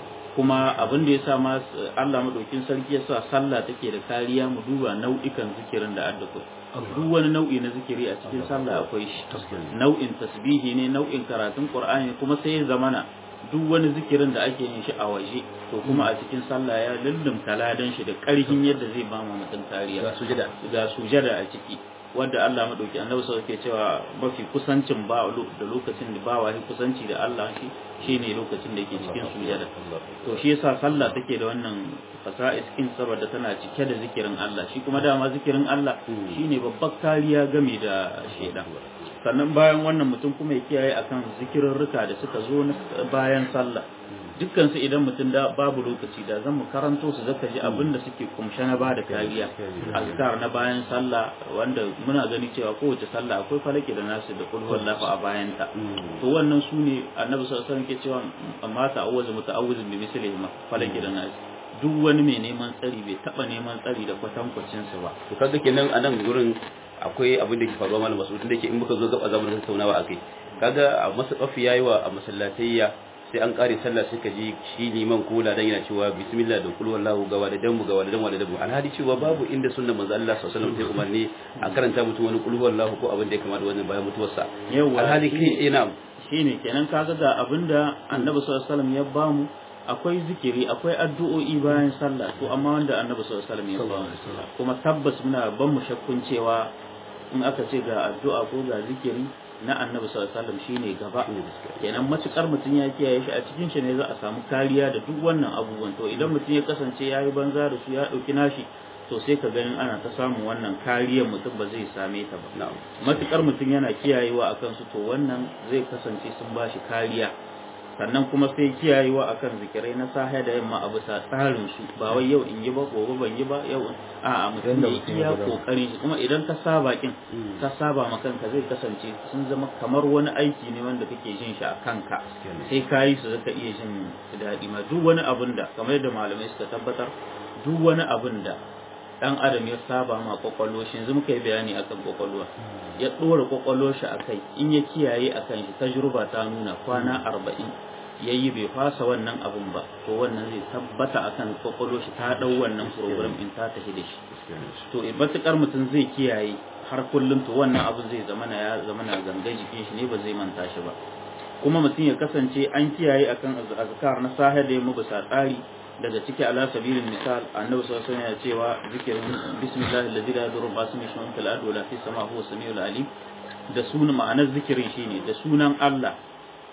kuma abin da ya sa ma Allah madaukin sarki ya sa sallah take da kariya mu duba nau'ikan zikirin da adda duk wani nau'i na zikiri a cikin sallah akwai shi nau'in tasbihi ne nau'in karatun qur'ani kuma sai ya zamana duk wani zikirin da ake yin shi a waje to kuma a cikin sallah ya lullumta ladan shi da ƙarfin yadda zai ba mu mutum kariya ga sujada ga sujada a ciki wanda Allah madauki annabi sai yake cewa mafi kusancin ba da lokacin da bawa shi kusanci da Allah shi shine lokacin da yake cikin sujada to shi yasa sallah take da wannan fasa'is kin saboda tana cike da zikirin Allah shi kuma dama zikirin Allah shine babbar kariya game da shedan sannan bayan wannan mutum kuma ya kiyaye akan zikirarruka da suka zo bayan sallah dukkan su idan mutum da babu lokaci da zan mu karanto su zaka ji abin da suke kumshe na bada kariya azkar na bayan sallah wanda muna gani cewa kowace sallah akwai falaki da nasu da kul wallahu a bayan ta to wannan su ne annabi sallallahu alaihi wasallam ke cewa amma ta'awuzu muta'awwizun bi mislihi ma falaki da nasu duk wani mai neman tsari bai taba neman tsari da kwatankwacin su ba to kaga kenan a nan gurin akwai abin da ke faruwa malam masu da ke in muka zo gaba zamu tattaunawa akai kaga a masu kafi yayi wa a masallatayya sai an kare sallah suka ji shi liman ko ladan yana cewa bismillah da kul wallahu gawa da damu gawa da damu da damu alhadi cewa babu inda sunnar manzo Allah sallallahu alaihi wasallam ta umarni a karanta mutum wani kul wallahu ko abin da ya kamata wannan bayan mutuwarsa alhadi kai ina shine kenan kaga ga abinda annabi sallallahu alaihi wasallam ya bamu akwai zikiri akwai addu'o'i bayan sallah to amma wanda annabi sallallahu alaihi wasallam ya bamu kuma tabbas muna ban mu shakkun cewa in aka ce ga addu'a ko ga zikiri na annabi sallallahu alaihi wasallam shine gaba kenan matukar mutum ya kiyaye shi a cikin shi ne za a samu kariya da duk wannan abubuwan to idan mutum ya kasance ya yi banza da su ya dauki nashi to sai ka ganin ana ta samun wannan kariyar mutum ba zai same ta ba matukar mutum yana kiyayewa akan su to wannan zai kasance sun ba shi kariya sannan kuma sai kiyayewa akan zikirai na sahe da yamma a bisa tsarin su ba wai yau in yi ba gobe ban yi ba yau a mutum ya iya kokarin shi kuma idan ka saba kin ka saba ma kanka zai kasance sun zama kamar wani aiki ne wanda kake jin shi a kanka sai ka yi su zaka iya jin daɗi ma duk wani abun da kamar yadda malamai suka tabbatar duk wani abun da dan adam ya saba ma kwakwalwa shi yanzu muka yi bayani akan kwakwalwa ya dora kwakwalwa shi akai in ya kiyaye akan shi tajruba ta nuna kwana arba'in yayi bai fasa wannan abun ba to wannan zai tabbata akan kwakwalwa shi ta dau wannan program in ta tafi da shi to matukar mutum zai kiyaye har kullum to wannan abu zai zamana ya zamana ganga jikin shi ne ba zai manta shi ba kuma mutum ya kasance an kiyaye akan azkar na sahih da yamma bisa tsari daga ciki ala sabilin misal annabi sallallahu alaihi wasallam ya cewa zikirin bismillahil ladzi la yadurru ma ismihi shay'un fil ardi wala fis sama huwa samiul alim da sunan ma'anar zikirin shine da sunan Allah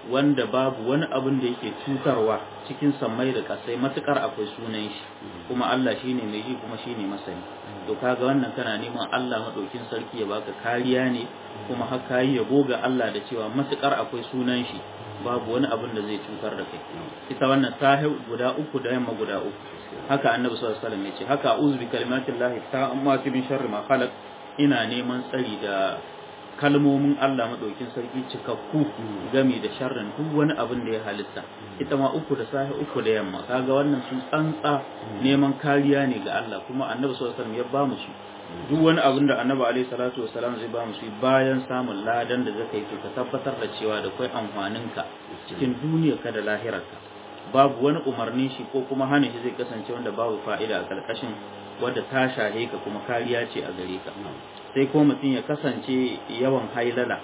wanda babu wani abin da yake cutarwa cikin sammai da kasai matukar akwai sunan shi kuma Allah shine mai ji kuma shine masani to kaga wannan kana neman Allah madaukin sarki ya baka kariya ne kuma haka yi yabo ga Allah da cewa matukar akwai sunan shi babu wani abin da zai cutar da kai ita wannan sahi guda uku da yamma guda uku haka annabi sallallahu alaihi wasallam ya ce haka a'udhu bi kalimatillahi ta'ammati min sharri ma khalaq ina neman tsari da kalmomin Allah maɗaukin sarki cikakku gami da sharrin duk wani abin da ya halitta ita ma uku da safe uku da yamma kaga wannan su tsantsa neman kariya ne ga Allah kuma annabi sallallahu alaihi wasallam ya ba mu su duk wani abin da annabi alaihi salatu wasallam zai ba mu su bayan samun ladan da zaka yi to ka tabbatar da cewa da kai amfanin ka cikin duniyar ka da lahirarka babu wani umarnin shi ko kuma hana shi zai kasance wanda babu fa'ida a karkashin wadda ta shahe ka kuma kariya ce a gare ka sai ko mutum ya kasance yawan hailala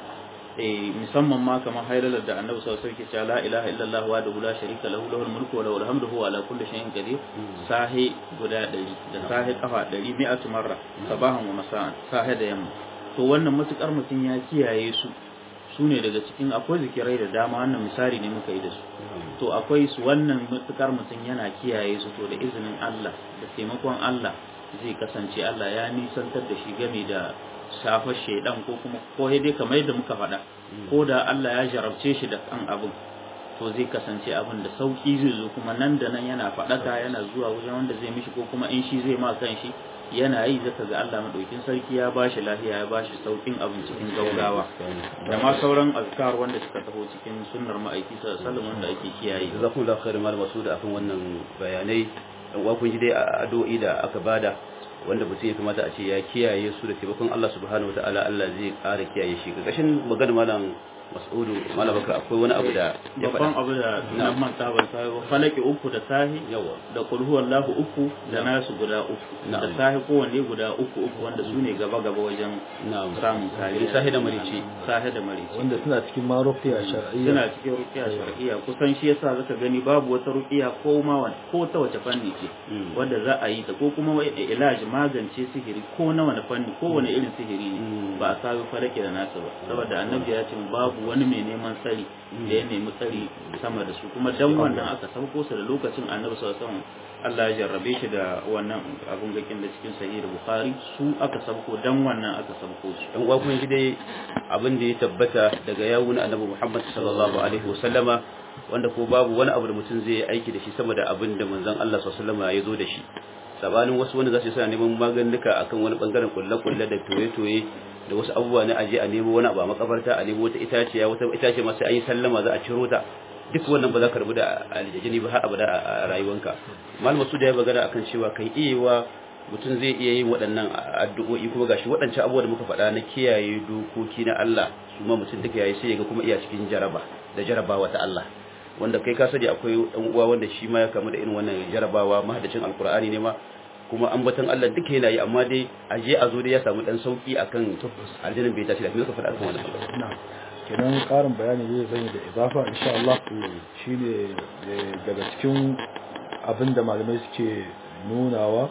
eh musamman ma kamar hailalar da annabi sallallahu alaihi wasallam la ilaha illallah wa la sharika lahu lahul mulku wa lahul hamdu huwa ala kulli shay'in qadir sahi guda 100 da sahi kafa 100 mi'atu marra sabahan wa masa'an sahi da yamma to wannan matukar mutum ya kiyaye su su ne daga cikin akwai zikirai da dama wannan misali ne muka yi da su to akwai su wannan matukar mutum yana kiyaye su to da izinin Allah da taimakon Allah zai kasance Allah ya nisantar da shi game da shafar shaidan ko kuma ko dai kamar yadda muka faɗa ko da Allah ya jarabce shi da kan abin to zai kasance abin da sauki zai zo kuma nan da nan yana faɗaka yana zuwa wajen wanda zai mishi ko kuma in shi zai ma kan shi yana yi zaka ga Allah madaukin sarki ya bashi lafiya ya bashi saukin abin cikin gaugawa da ma sauran azkar wanda suka taho cikin sunnar ma'aiki sallallahu alaihi wanda ake kiyaye jazakumullahu khairan malam Masud akan wannan bayanai dan uwa kun ji dai addu'o'i da aka bada wanda mutum ya kamata a ce ya kiyaye su da taimakon Allah subhanahu wataala Allah zai ƙara kiyaye shi ga kashin magana malam Mas'udu malam Bakar akwai wani abu da ya babban faɗa abu da nan manta ban sai ba falaki uku da sahi yawa da qul huwallahu uku da nasu guda uku da Na'am. sahi kowanne guda uku uku wanda su ne gaba gaba wajen na'am samun kariya sahi da marici sahi da marici wanda suna cikin ma ruqya shar'iyya suna cikin rukiya shar'iyya kusan shi yasa zaka gani babu wata rukiya ko ma wani ko ta wace fanni ce Mm. wanda za a yi ta ko kuma wai ilaji magance sihiri ko na wani fanni ko wani irin sihiri ne Mm. ba a sabi farake da nasa ba saboda annabi ya ce babu wani mai neman tsari da ya nemi tsari sama da su kuma dan wannan aka sauko su da lokacin annabi sallallahu alaihi wasallam Allah ya jarrabe shi da wannan abun gakin da cikin sahih bukhari su aka sauko dan wannan aka sauko su dan uwa kun ji dai abin da ya tabbata daga yawun annabi Muhammad sallallahu alaihi wasallama wanda ko babu wani abu da mutum zai yi aiki da shi sama da abin da manzon Allah sallallahu alaihi wasallama ya zo da shi sabanin wasu wanda za su yi suna neman maganuka akan wani bangaren kulle-kulle da toye-toye da wasu abubuwa na aje a nemo wani abu a makabarta a nemo wata itaciya wata itace ma sai an yi sallama za a ciro ta duk wannan ba za ka rabu da aljajini ba har abada a rayuwanka malam su da ya magana akan cewa kai iyawa mutum zai iya yin waɗannan addu'o'i kuma gashi waɗancan abubuwa da muka faɗa na kiyaye dokoki na Allah su ma mutum duka yayi sai ya ga kuma iya cikin jaraba da jarabawa ta Allah wanda kai ka sani akwai ɗan uwa wanda shi ma ya kamu da irin wannan jarabawa mahaddacin alkur'ani ne ma kuma ambaton Allah duka yana yi amma dai a je a zo dai ya samu dan sauki akan aljannin bai tashi da me ka faɗa akan wannan na'am kenan karin bayani zai zai da idafa insha Allah shine eh, daga cikin abinda malamai suke nunawa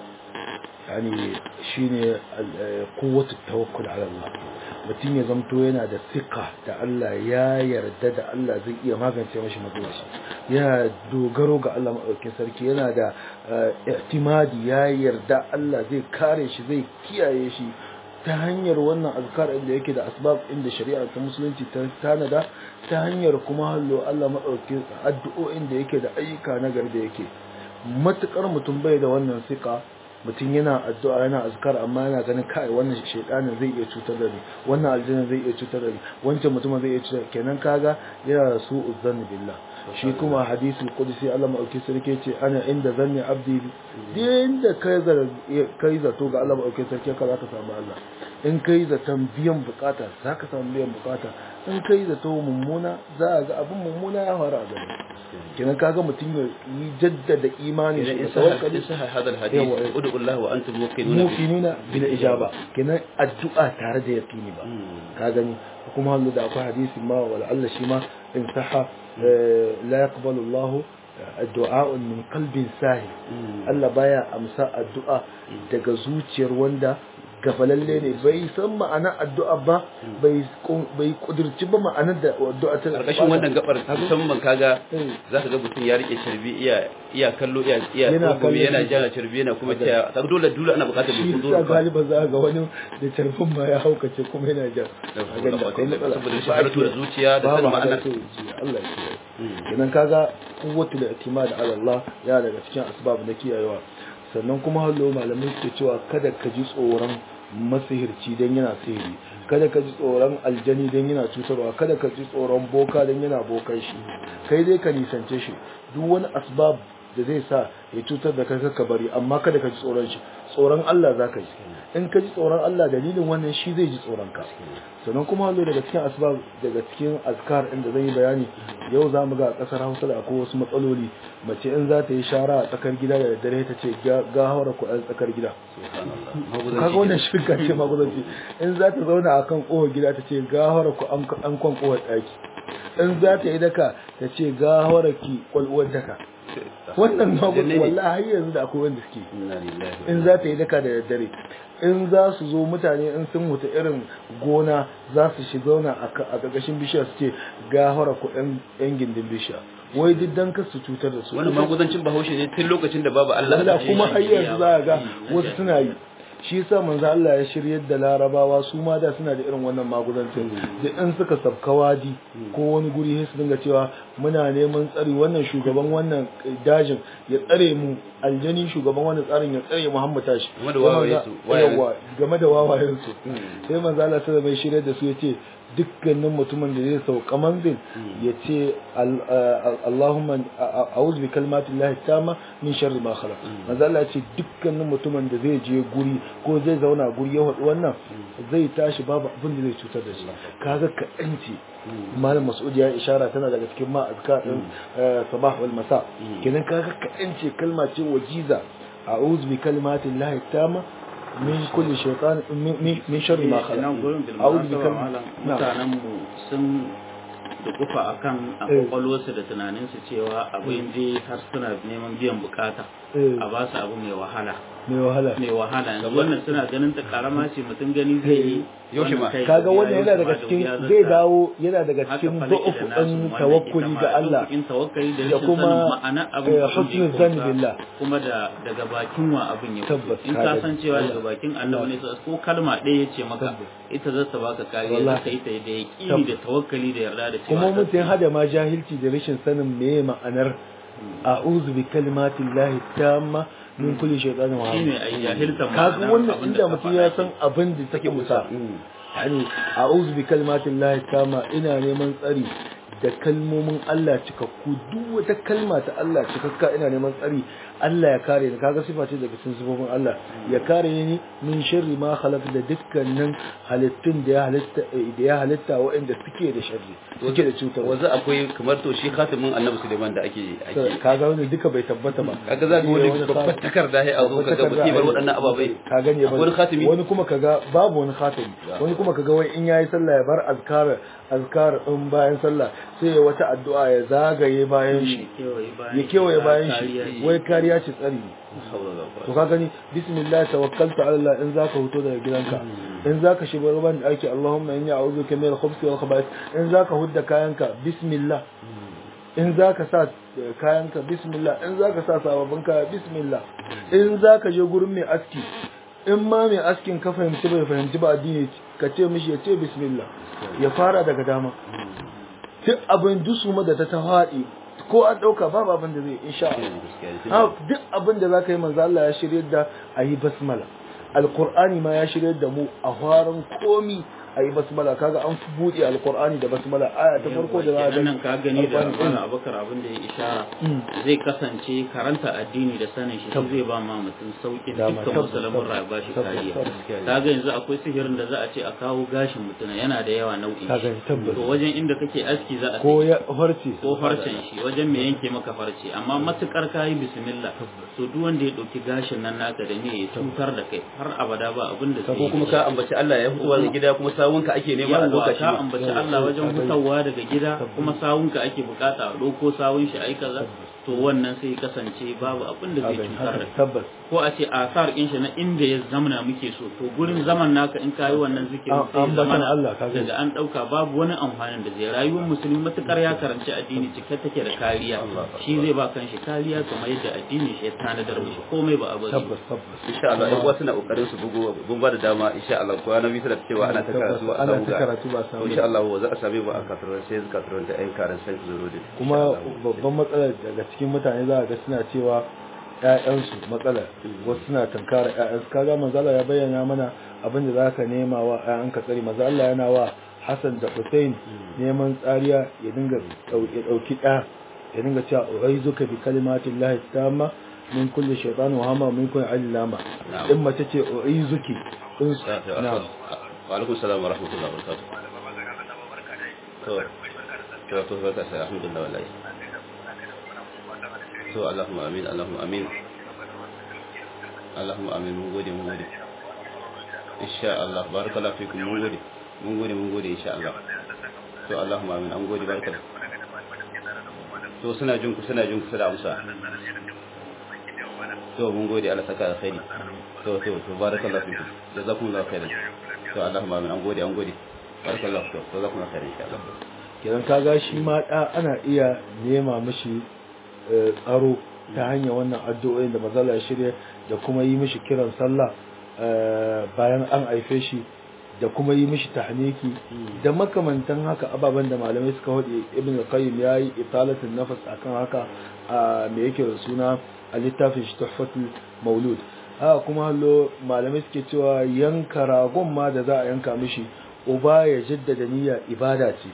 yani shine al- eh, quwwatu tawakkul ala Allah mutum ya zamto yana da sika da Allah ya yarda da Allah zai iya magance mashi matsalar shi yana dogaro ga Allah maɗaukin sarki yana da eh, i'timadi ya yarda Allah zai kare shi zai kiyaye shi ta hanyar wannan azkar inda yake da asbab inda shari'a ta musulunci ta tanada ta hanyar kuma hallo Allah maɗaukin addu'o'in da yake da ayyuka na gari da yake matukar mutum bai da wannan sika mutum yana addu'a yana azkar amma yana ganin kai wannan shaydanin zai iya cutar da ni wannan aljanna zai iya cutar da ni wancan mutumin zai iya cutar kenan kaga yana da su uzzanni billah shi kuma hadisul qudsi Allah mauki sarki ce ana inda zanni abdi din da kai zar kai zato ga Allah mauki sarki ka zaka samu Allah in kai zaton biyan bukata zaka samu biyan bukata in kai zato mummuna za ga abin mummuna ya faru a gare kenan kaga mutum ya yi jaddada imani idan shi in da sahha tawakkali in sahha hadal hadith Yawa. ud'u Allah wa antum muqinuna bi- mufinuna bil ijaba kenan addu'a tare da yaqini ba Mm. ka gani kuma hallu da akwai hadisi ma wala Allah shi ma in saha la yaqbalu Allah addu'a min qalbin sahi Mm. Allah baya amsa addu'a daga zuciyar wanda gafalalle ne bai san ma'anar addu'a ba bai bai kudirci ba ma'anar da addu'a ta karkashin wannan gabar musamman kaga Eh. zaka ga mutum ya rike carbi iya iya kallo iya iya Yana kuma kallo yana shi. jana carbi yana kuma cewa kaga dole dole ana bukatar shi mai sa kudu galiba za ga wani da tarfin ma ya haukace kuma yana jan saboda akwai matsala. rashin halartu da zuciya da Babu sanin ma'anar halartu da zuciya, Allah ya kiyaye idan kaga kuwwatul i'timad ala Allah ya daga cikin asbab na kiyayewa sannan kuma hallo malamai suke cewa kada ka ji tsoron masihirci dan yana sihiri kada ka ji tsoron aljani dan yana cutarwa kada ka ji tsoron boka dan yana bokan shi kai dai ka nisance shi duk wani asbab da zai sa ya cutar da kai ka bari amma kada ka ji tsoron shi tsoron Allah za ka ji in ka ji tsoron Allah dalilin wannan shi zai ji tsoron ka sannan kuma hallo daga cikin asbab daga cikin azkar inda zan yi bayani yau za mu ga a kasar Hausa da akwai wasu matsaloli mace in za ta yi shara a tsakar gida da daddare ta ce ga hawara ku a tsakar gida kaga wannan shirka ce maguzanci in za ta zauna a kan ƙofar gida ta ce ga hawara ku an kwan ƙofar ɗaki in za ta yi daka ta ce ga hawara ki kwalwar daka wannan maguzanci wallahi har yanzu da akwai wanda suke Inna lillahi wa in za ta yi daka da daddare in za su zo mutane in sun wuta irin gona za su shi zauna a ka- a ƙarƙashin bishiya su ce gahara ku ɗan gindin bishiya wai duk dan kar su cutar da su wannan magudancin bahaushe ne tun lokacin da babu Allah Allah a kuma har cikin yanzu za ga wasu suna yi shi yasa manzo Allah ya shiryar da larabawa su ma da suna da irin wannan magudancin da in suka sabka wadi ko wani guri sai su dinga cewa muna neman tsari wannan shugaban wannan dajin ya tsare mu aljani shugaban wannan tsarin ya tsare Muhammad tashi Game da wawayensu, wawayensu. Yawwa, game da wawayensu sai manzo Allah sai bai shiryar da su yace dukkanin mutumin da zai sauka manzil ya ce al- a- Allahumma a- a'udhu bi kalmatin lahi tama min sharri ma khalaq manzo Allah ya ce dukkanin mutumin da zai je guri ko zai zauna guri ya faɗi wannan zai tashi babu abin da zai cutar da shi kaga ka yanci malam Mas'ud ya ishara tana daga cikin ma azkar din eh, sabah wal masa kenan kaga ka yanci kalma ce wajiza a'udhu bi kalmatin lahi tama min kulli shaytan min min- min sharri ma khalaq nan gurin bil a'udhu bi munasaba kalmatin malam mutanen mu sun da kufa akan a Eh. kwakwalwarsu da tunaninsu cewa abin je har suna neman biyan bukata Eh. a ba su abu mai wahala mai wahala mai wahala yanzu wannan suna ganin ta karama ce mutum gani zai yi Yaushe ma. wannan kai kaga ya wannan yi yana daga kama da cikin wuya zai zata- dawo yana daga haka cikin falaki da zu'ufu nasu ɗin wanda tawakkuli ita ga ma Allah ɗaukin tawakkali da da rashin kuma, sanin ma'ana abin eh, abin da ya husnul kunsa, zanni billah. kuma da daga bakin wa abin ya Tabbas, fito in ka ka gani. san cewa daga Allah. bakin annabi ne ko kalma ɗaya ya ce maka Tabbas. ita za ta baka kariya Wallahi. za ka yi ta da yaƙini Tabbas. da tawakkali da yarda da cewa kuma ta- mutum hada ma jahilci da rashin sanin meye ma'anar a'udhu bi kalimatin lahi tamma min kulli shaytanin wa shine ai jahiltan kaga ma'anar wannan abin da inda ka mutum faɗa ya ke. san abin da take musa yani a'udhu bi kalimatin lahi tamma ina neman tsari da kalmomin Allah cikakku duk wata kalma ta Allah cikakka ina neman tsari Allah ya kare ni kaga sifa ce daga cikin sifofin Allah ya kare ni min sharri ma khalaq da dukkanin halittun da ya halitta da ya halitta waɗanda suke da sharri suke da cutar wanzu akwai kamar to shi khatimin annabi Suleiman da ake ake kaga wannan duka bai tabbata ba kaga za ka wani babbar takarda sai a zo kaga musibar waɗannan ababai ka gane ba akwai wani khatimi wani kuma kaga babu wani khatimi wani kuma kaga wai in yayi sallah ya bar azkar azkar in bayan sallah sai ya wata addu'a ya zagaye bayan shi ya kewaye bayan shi wai kariya ce tsari ne to ka gani bismillah tawakkaltu ala Allah in zaka huto daga gidanka in zaka shiga ruban da ake Allahumma inni a'udhuka min al-khubuthi wal khaba'ith in zaka hudda kayanka bismillah in zaka sa kayanka bismillah in zaka sa sababbin kaya bismillah in zaka je gurin mai aski in ma mai askin ka fahimci bai fahimci ba addini ka ce mishi ya ce bismillah ya fara daga dama duk abin dusuma da ta ta faɗi ko an ɗauka babu abin da zai insha Allah duk abin da zaka yi manzo Allah ya shirye da ayi basmala alqur'ani ma ya shirye da mu a faran komi ayi basmala kaga an fi buɗe alqur'ani da basmala aya ta farko da za a nan ka gani da Alqur'ani. Malam Abubakar abin da ya ishara zai kasance karanta addini da sanin shi shi zai ba ma mutum sauƙin Dama, dukkan tabbas, musulmin tabbas, rayuwa shi tabbas, kariya tabbas. ka ga yanzu akwai sihirin da za a ce a kawo gashin mutum yana da yawa nau'in Ka shi gani, tabbas. to wajen inda kake aski za a ko ce ya farce ko farcen shi wajen me yanke maka farce amma matukar kayi bismillah to duk wanda ya dauki gashin nan naka da ne ya cutar da kai har abada ba abin da ko zai kuma ka ambaci Allah ya fitowa da gida kuma sawunka ake nema a yawa lokaci ka ambaci Allah wajen fitowa daga gida kuma sawunka ake bukata a ɗauko sawun shi ai kaza to wannan sai kasance babu abin da Ka zai gani, cutar da haka, kai tabbas ko a ce asar in shi na inda ya zamana muke so to gurin zaman naka in kayi wannan zikirin sai An- zamana ambatan Allah, ka gani. daga an dauka babu wani amfanin da zai rayuwar musulmi matukar ya karanci addini cike take da kariya shi zai ba kanshi kariya kamar yadda addini shi ya tanadar mishi komai ba a bari ba. tabbas tabbas insha Allah ɗan uwa suna kokarin su bugo mun ba da dama insha Allah ko na bisa da cewa ana ta karatu ba a Ana samu ta ga karatu ba a samu. insha Allah za a same mu a kasuwar sai kasuwar ta ƴan karan sai zuro da kuma babban matsalar daga cikin mutane za a ga suna cewa ƴaƴansu matsala wasu suna tankara ƴaƴansu kaga manzala ya bayyana mana abin da zaka nema wa ƴaƴanka tsari manzo Allah yana wa Hassan da Hussein neman tsariya ya dinga ɗau- ya dauki ɗa ya dinga cewa uizuka bi kalimatin lahi tamma min kulli shaytan wa hama min kulli allama Na'am. in mace ce uizuki in na'am wa alaikum salam wa rahmatullahi wa barakatuh to to to barka sai alhamdulillah wallahi to Allahumma amin Allahumma amin Allahumma amin mun gode mun gode insha Allah barakallahu fikum mun gode mun gode mun gode insha Allah to Allahumma amin an gode barakallahu to suna jin ku suna jin ku da amsa to mun gode Allah saka alkhairi to to to barakallahu fikum jazakumullahu khairan to Allahumma amin an gode an gode barakallahu to jazakumullahu khairan insha Allah kenan kaga shi ma da ana iya nema mishi eh, tsaro ta hanyar wannan addu'o'in da mazala ya shirya da kuma yi mishi kiran sallah eh, bayan an haife shi da kuma yi mishi tahniki da makamantan haka ababen da malamai suka hudu ibn al-qayyim yayi italatul nafas akan haka a me yake da suna a littafin shi tuhfatul maulud haka kuma hallo malamai suke cewa yanka ragon ma da za a yanka mishi uba ya jaddada niyya ibada ce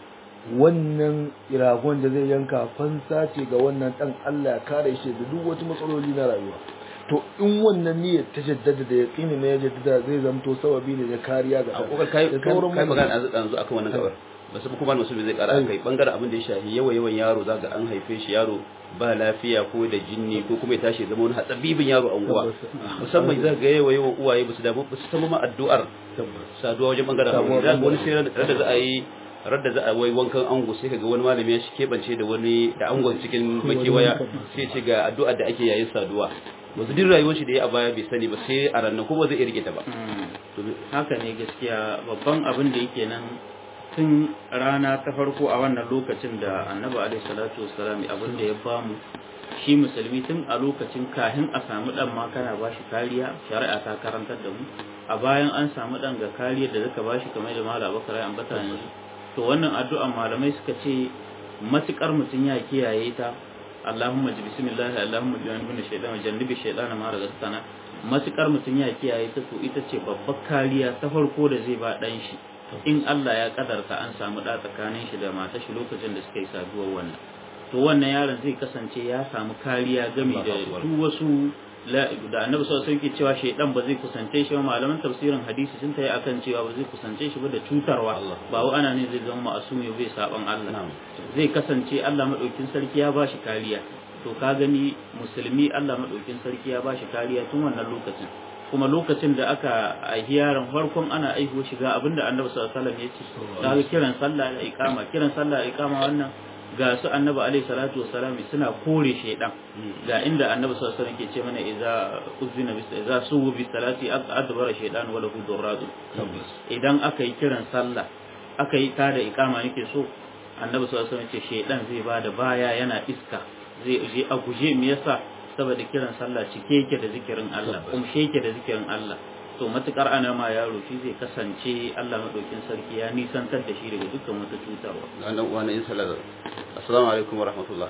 wannan ragon da zai yanka fansa ce ga wannan dan Allah ya kare shi da duk wata matsaloli na rayuwa to in wannan niyyar ta jaddada da yaqini ne ya jaddada zai zamto sababi ne na kariya ga a kokar kai da kai sauran kai magana mutane. a yanzu akan wannan gabar ba su kuma musulmi zai kara kai bangaren abin da ya shafi yawa yawan yaro zaka an haife shi yaro ba lafiya ko da jinni ko kuma ya tashi ya zama wani hatsabibin yaro a unguwa Tabbas. musamman za ga yawa yawan uwaye ba su damu ba su samu ma addu'ar tabbas saduwa wajen bangaren Samuwar aure za ga wani bangaren. sai ran da za a yi radda za a wai wankan ango sai kaga wani malami ya shi kebance da wani da angon cikin makewaya sai ce ga addu'ar da ake yayin saduwa wasu duk rayuwar shi da ya a baya bai sani ba sai a ranar kuma zai iya rike ta ba Mm. haka ne gaskiya babban abin da yake nan tun rana ta farko a wannan lokacin da annabi alaihi salatu wassalam abin da ya bamu shi musulmi tun a lokacin kahin a samu dan ma kana bashi kariya shari'a ta karantar da mu a bayan an samu dan ga kariyar da zaka bashi kamar da malam Abubakar ya ambata ne to wannan addu'an malamai suka ce matukar mutum ya kiyaye ta Allahumma ji bismillah Allahumma ji wani shaidan wa jannibi shaidan ma razaqtana matukar mutum ya kiyaye ta to ita ce babbar kariya ta farko da zai ba dan shi in Allah ya kadarta an samu da tsakanin shi da matar shi lokacin da suka yi saduwar wannan to wannan yaron zai kasance ya samu kariya game da duk wasu la- da annabi sallallahu alaihi wasallam ke cewa shaidan ba zai kusance shi ba malaman tafsirin hadisi sun tayi akan cewa ba zai kusance shi ba da cutarwa Allah. ba wa ana ne zai zama ma'asumi bai saban Allah Na'am. zai kasance Allah madaukin sarki ya bashi kariya to ka gani musulmi Allah madaukin sarki ya bashi kariya tun wannan lokacin kuma lokacin da aka aihi yaron farkon ana aiho shiga abinda annabi sallallahu alaihi wasallam ya ce kaga kiran sallah da iqama kiran sallah da iqama wannan ga su annabi alaihi salatu wassalam suna kore shaydan ga inda annabi sallallahu alaihi wasallam ke ce mana idza uzina bis idza suwu bis salati adbara shaydan wa lahu durradu idan aka yi kiran sallah aka yi tada iqama nake so annabi sallallahu alaihi wasallam ce shaydan zai bada baya yana iska zai je a guje me yasa saboda kiran sallah cike yake da zikirin Allah kumshe yake da zikirin Allah to matukar ana ma yaro shi zai kasance Allah madaukin sarki ya nisantar da shi daga dukkan wata cutarwa wannan uwa na yin salar assalamu alaikum wa rahmatullah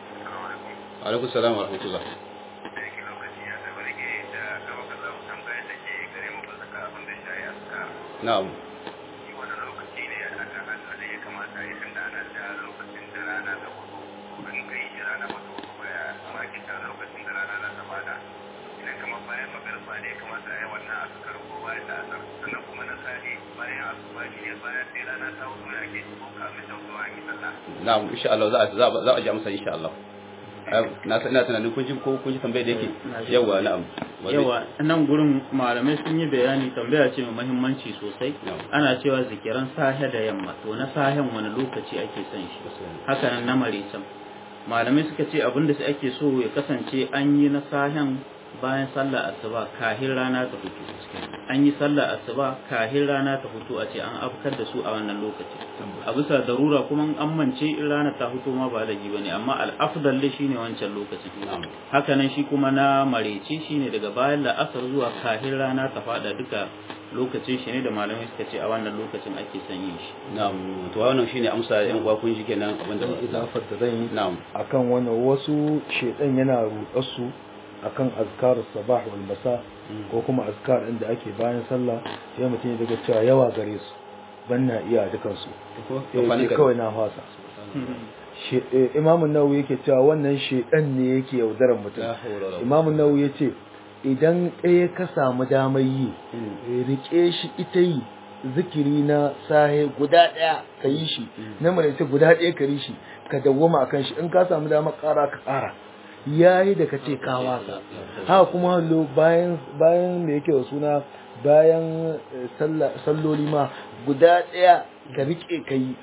wa alaikum salam wa rahmatullah na'am na'am insha Allah za a za a za a ji amsa insha Allah Ai, na san ina tunanin kun ji ko kun ji tambayar da yake Na ji. yawa na'am Wani- yawa nan gurin malamai sun yi bayani tambaya ce mai muhimmanci sosai Na'am. ana cewa zikiran sahe da yamma to na sahen wani lokaci ake son shi haka nan na maricin malamai suka ce abinda su ake so ya kasance an yi na sahen bayan sallah asuba kahin rana ta fito an yi sallah asuba kahin rana ta fito a ce an afkar da su a wannan lokaci a bisa darura kuma an mance in rana ta fito ma ba laifi bane amma al-afdal shine wancan lokacin haka nan shi kuma na marece shine daga bayan la'asar zuwa kahin rana ta fada duka lokacin shi ne da malamai suka ce a wannan lokacin ake son yin shi na'am to wannan shine amsa yan uwa kun shi kenan abinda dan idafar da zan yi na'am akan wannan wasu shedan yana rudar su akan azkar sabah wal masa ko kuma azkar din da ake bayan sallah sai mutum ya daga cewa yawa gare su ban na iya dukan su eh kawai na fasa imamun nawawi yake cewa wannan shedan ne yake yaudaran mutum imamun nawawi yace idan ɗaya ka samu damar yi rike shi ita yi zikiri na sahe guda ɗaya ka yi shi na maraice guda ɗaya ka yi shi ka dawwama akan shi in ka samu damar ƙara ka ƙara yayi da ka ce ka wasa haka kuma hallo bayan bayan me yake da suna bayan salloli ma guda ɗaya ka rike ka yi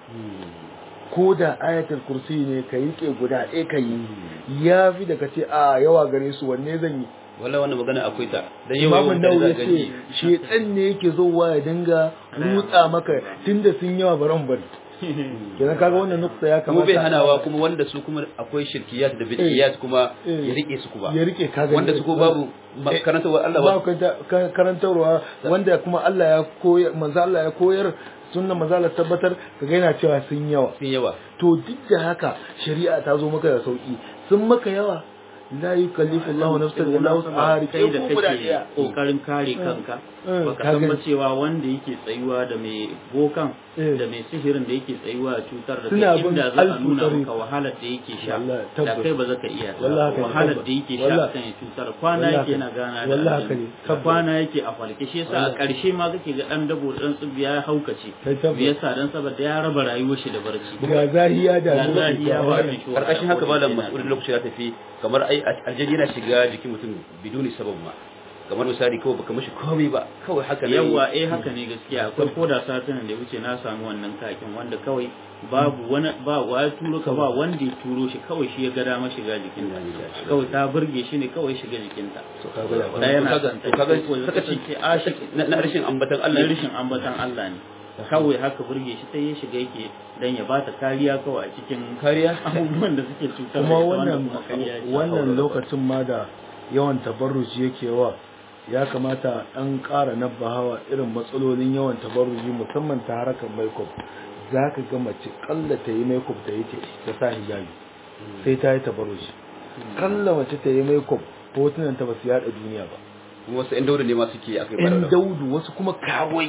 ko da ayatul kursi ne ka rike guda ɗaya ka yi ya fi da ka ce a yawa gare su wanne zan yi wala wannan magana akwai ta dan yau Imamu yau Nawawi da ya ce shedan ne yake zowa ya dinga rutsa maka tunda sun yawa baran bari kenan kaga wannan nukta ya kuma kamata bai hanawa kuma wanda su kuma akwai shirkiyat da bid'iyat kuma Eh. ya rike su kuma ya rike kaga wanda su ko babu Eh, karantarwa Allah ba ba karanta- ka- karantarwa wanda kuma Allah ya koyar manzo Allah ya koyar sunnan manzo Allah tabbatar kaga yana cewa sun yawa sun yawa to duk da haka shari'a ta zo maka da sauki sun maka yawa la yukallifu Allahu nafsan illa wus'aha kai da ko guda kake ɗaya. kokarin kare kanka Eh, baka ka san ba gani. cewa wanda yake tsayuwa da mai bokan Eh. da mai sihirin da yake tsayuwa a cutar da Suna kai bin inda za a alfu nuna tariq. maka wahalar da yake sha Wallahi, da tabbas. kai ba za ka iya ta Wallahi haka ne, wahalar tabbas. da yake sha Wallahi. akan ya cutar kwana Wallahi yake haka yana ne. gana da Wallahi haka aljanu. ne, da tabbas. kwana yake a falke shi yasa a Wallahi. ƙarshe ma kake ga dan dabo dan tsibiya ya haukace Kai tabbas. me yasa dan saboda ya raba rayuwar shi da barci ga zahiya da Ga zahiya ba mai shi karkashin haka wahala malam ko mas'ulin lokaci ya tafi kamar ai aljani yana shiga jikin mutum biduni sabab ma kamar misali kawai baka mishi komai ba kawai haka ne yawa eh haka ne gaskiya akwai koda satin da ya wuce na samu wannan kakin wanda kawai babu wani ba wa ya turo ka ba wanda ya turo shi kawai shi ya ga dama shiga jikinta kawai ta burge shi ne kawai shiga jikinta da yana kaga son to ta kaga ko ya sakaci kasance ashik na na rashin ambatan Allah Allah rishin ambatan Allah ne kawai haka burge shi sai ya shiga yake dan ya bata kariya kawai a cikin kariya abubuwan da suke cutar da kuma ita, wanda wannan kuma kariya ce. wannan lokacin ma da yawan tabarruji yake wa ya kamata an ƙara nabbahawa irin matsalolin yawan tabarruji musamman ta harkar makeup za ka ga mace kalla ta yi makeup ta yi ta ta sa hijabi sai ta yi tabarruji kalla mace ta yi makeup hotunan ta ba su yada duniya ba wasu ɗan dauda ne ma suke akai in bara daudu wasu kuma kawai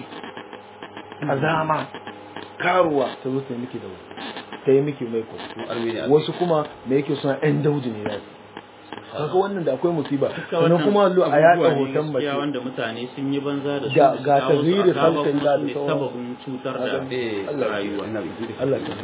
azama karuwa ta zo ta yi miki daudu ta yi miki makeup armenia wasu kuma me yake suna yan daudu ne nasu kaga wannan da akwai musiba Duka sannan wannan kuma allo a yaɗa abubuwa ne hoton gaskiya mace wanda mutane sun yi banza da su Ga- su ga kawo su a tazwiri kawo khalqin kuma da su ne sauran- sababin cutar da eh Allah rayuwa Allah ka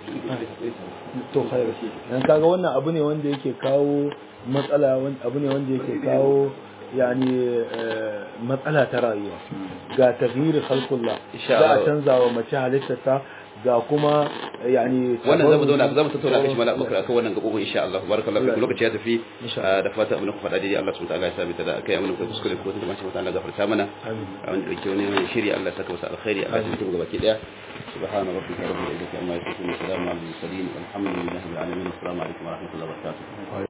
to khair dan kaga wannan abu ne wanda yake kawo matsala wan- abu ne wanda yake kawo yani eh, matsala ta rayuwa ga taghyir khalqullah Insha za a Allah. canza wa mace halittarta ga kuma eh, yani wannan zamu zauna zamu tattauna tabarruji- kashi mala bakar akan wannan gabobin insha Allah barakallahu fiku lokaci ya tafi Insha ah, da fata abin da ku faɗa daidai Allah subhanahu wa ta'ala ya sabita da kai amana ku kuskure ko kuma shi Allah gafarta mana Amin. wanda yake wani mai shiri Allah ya saka masa alkhairi Allah ya mutum gabaki daya subhana rabbika rabbil izzati amma yasifun wa salamun alal mursalin walhamdulillahi rabbil alamin assalamu alaikum wa rahmatullahi wa barakatuh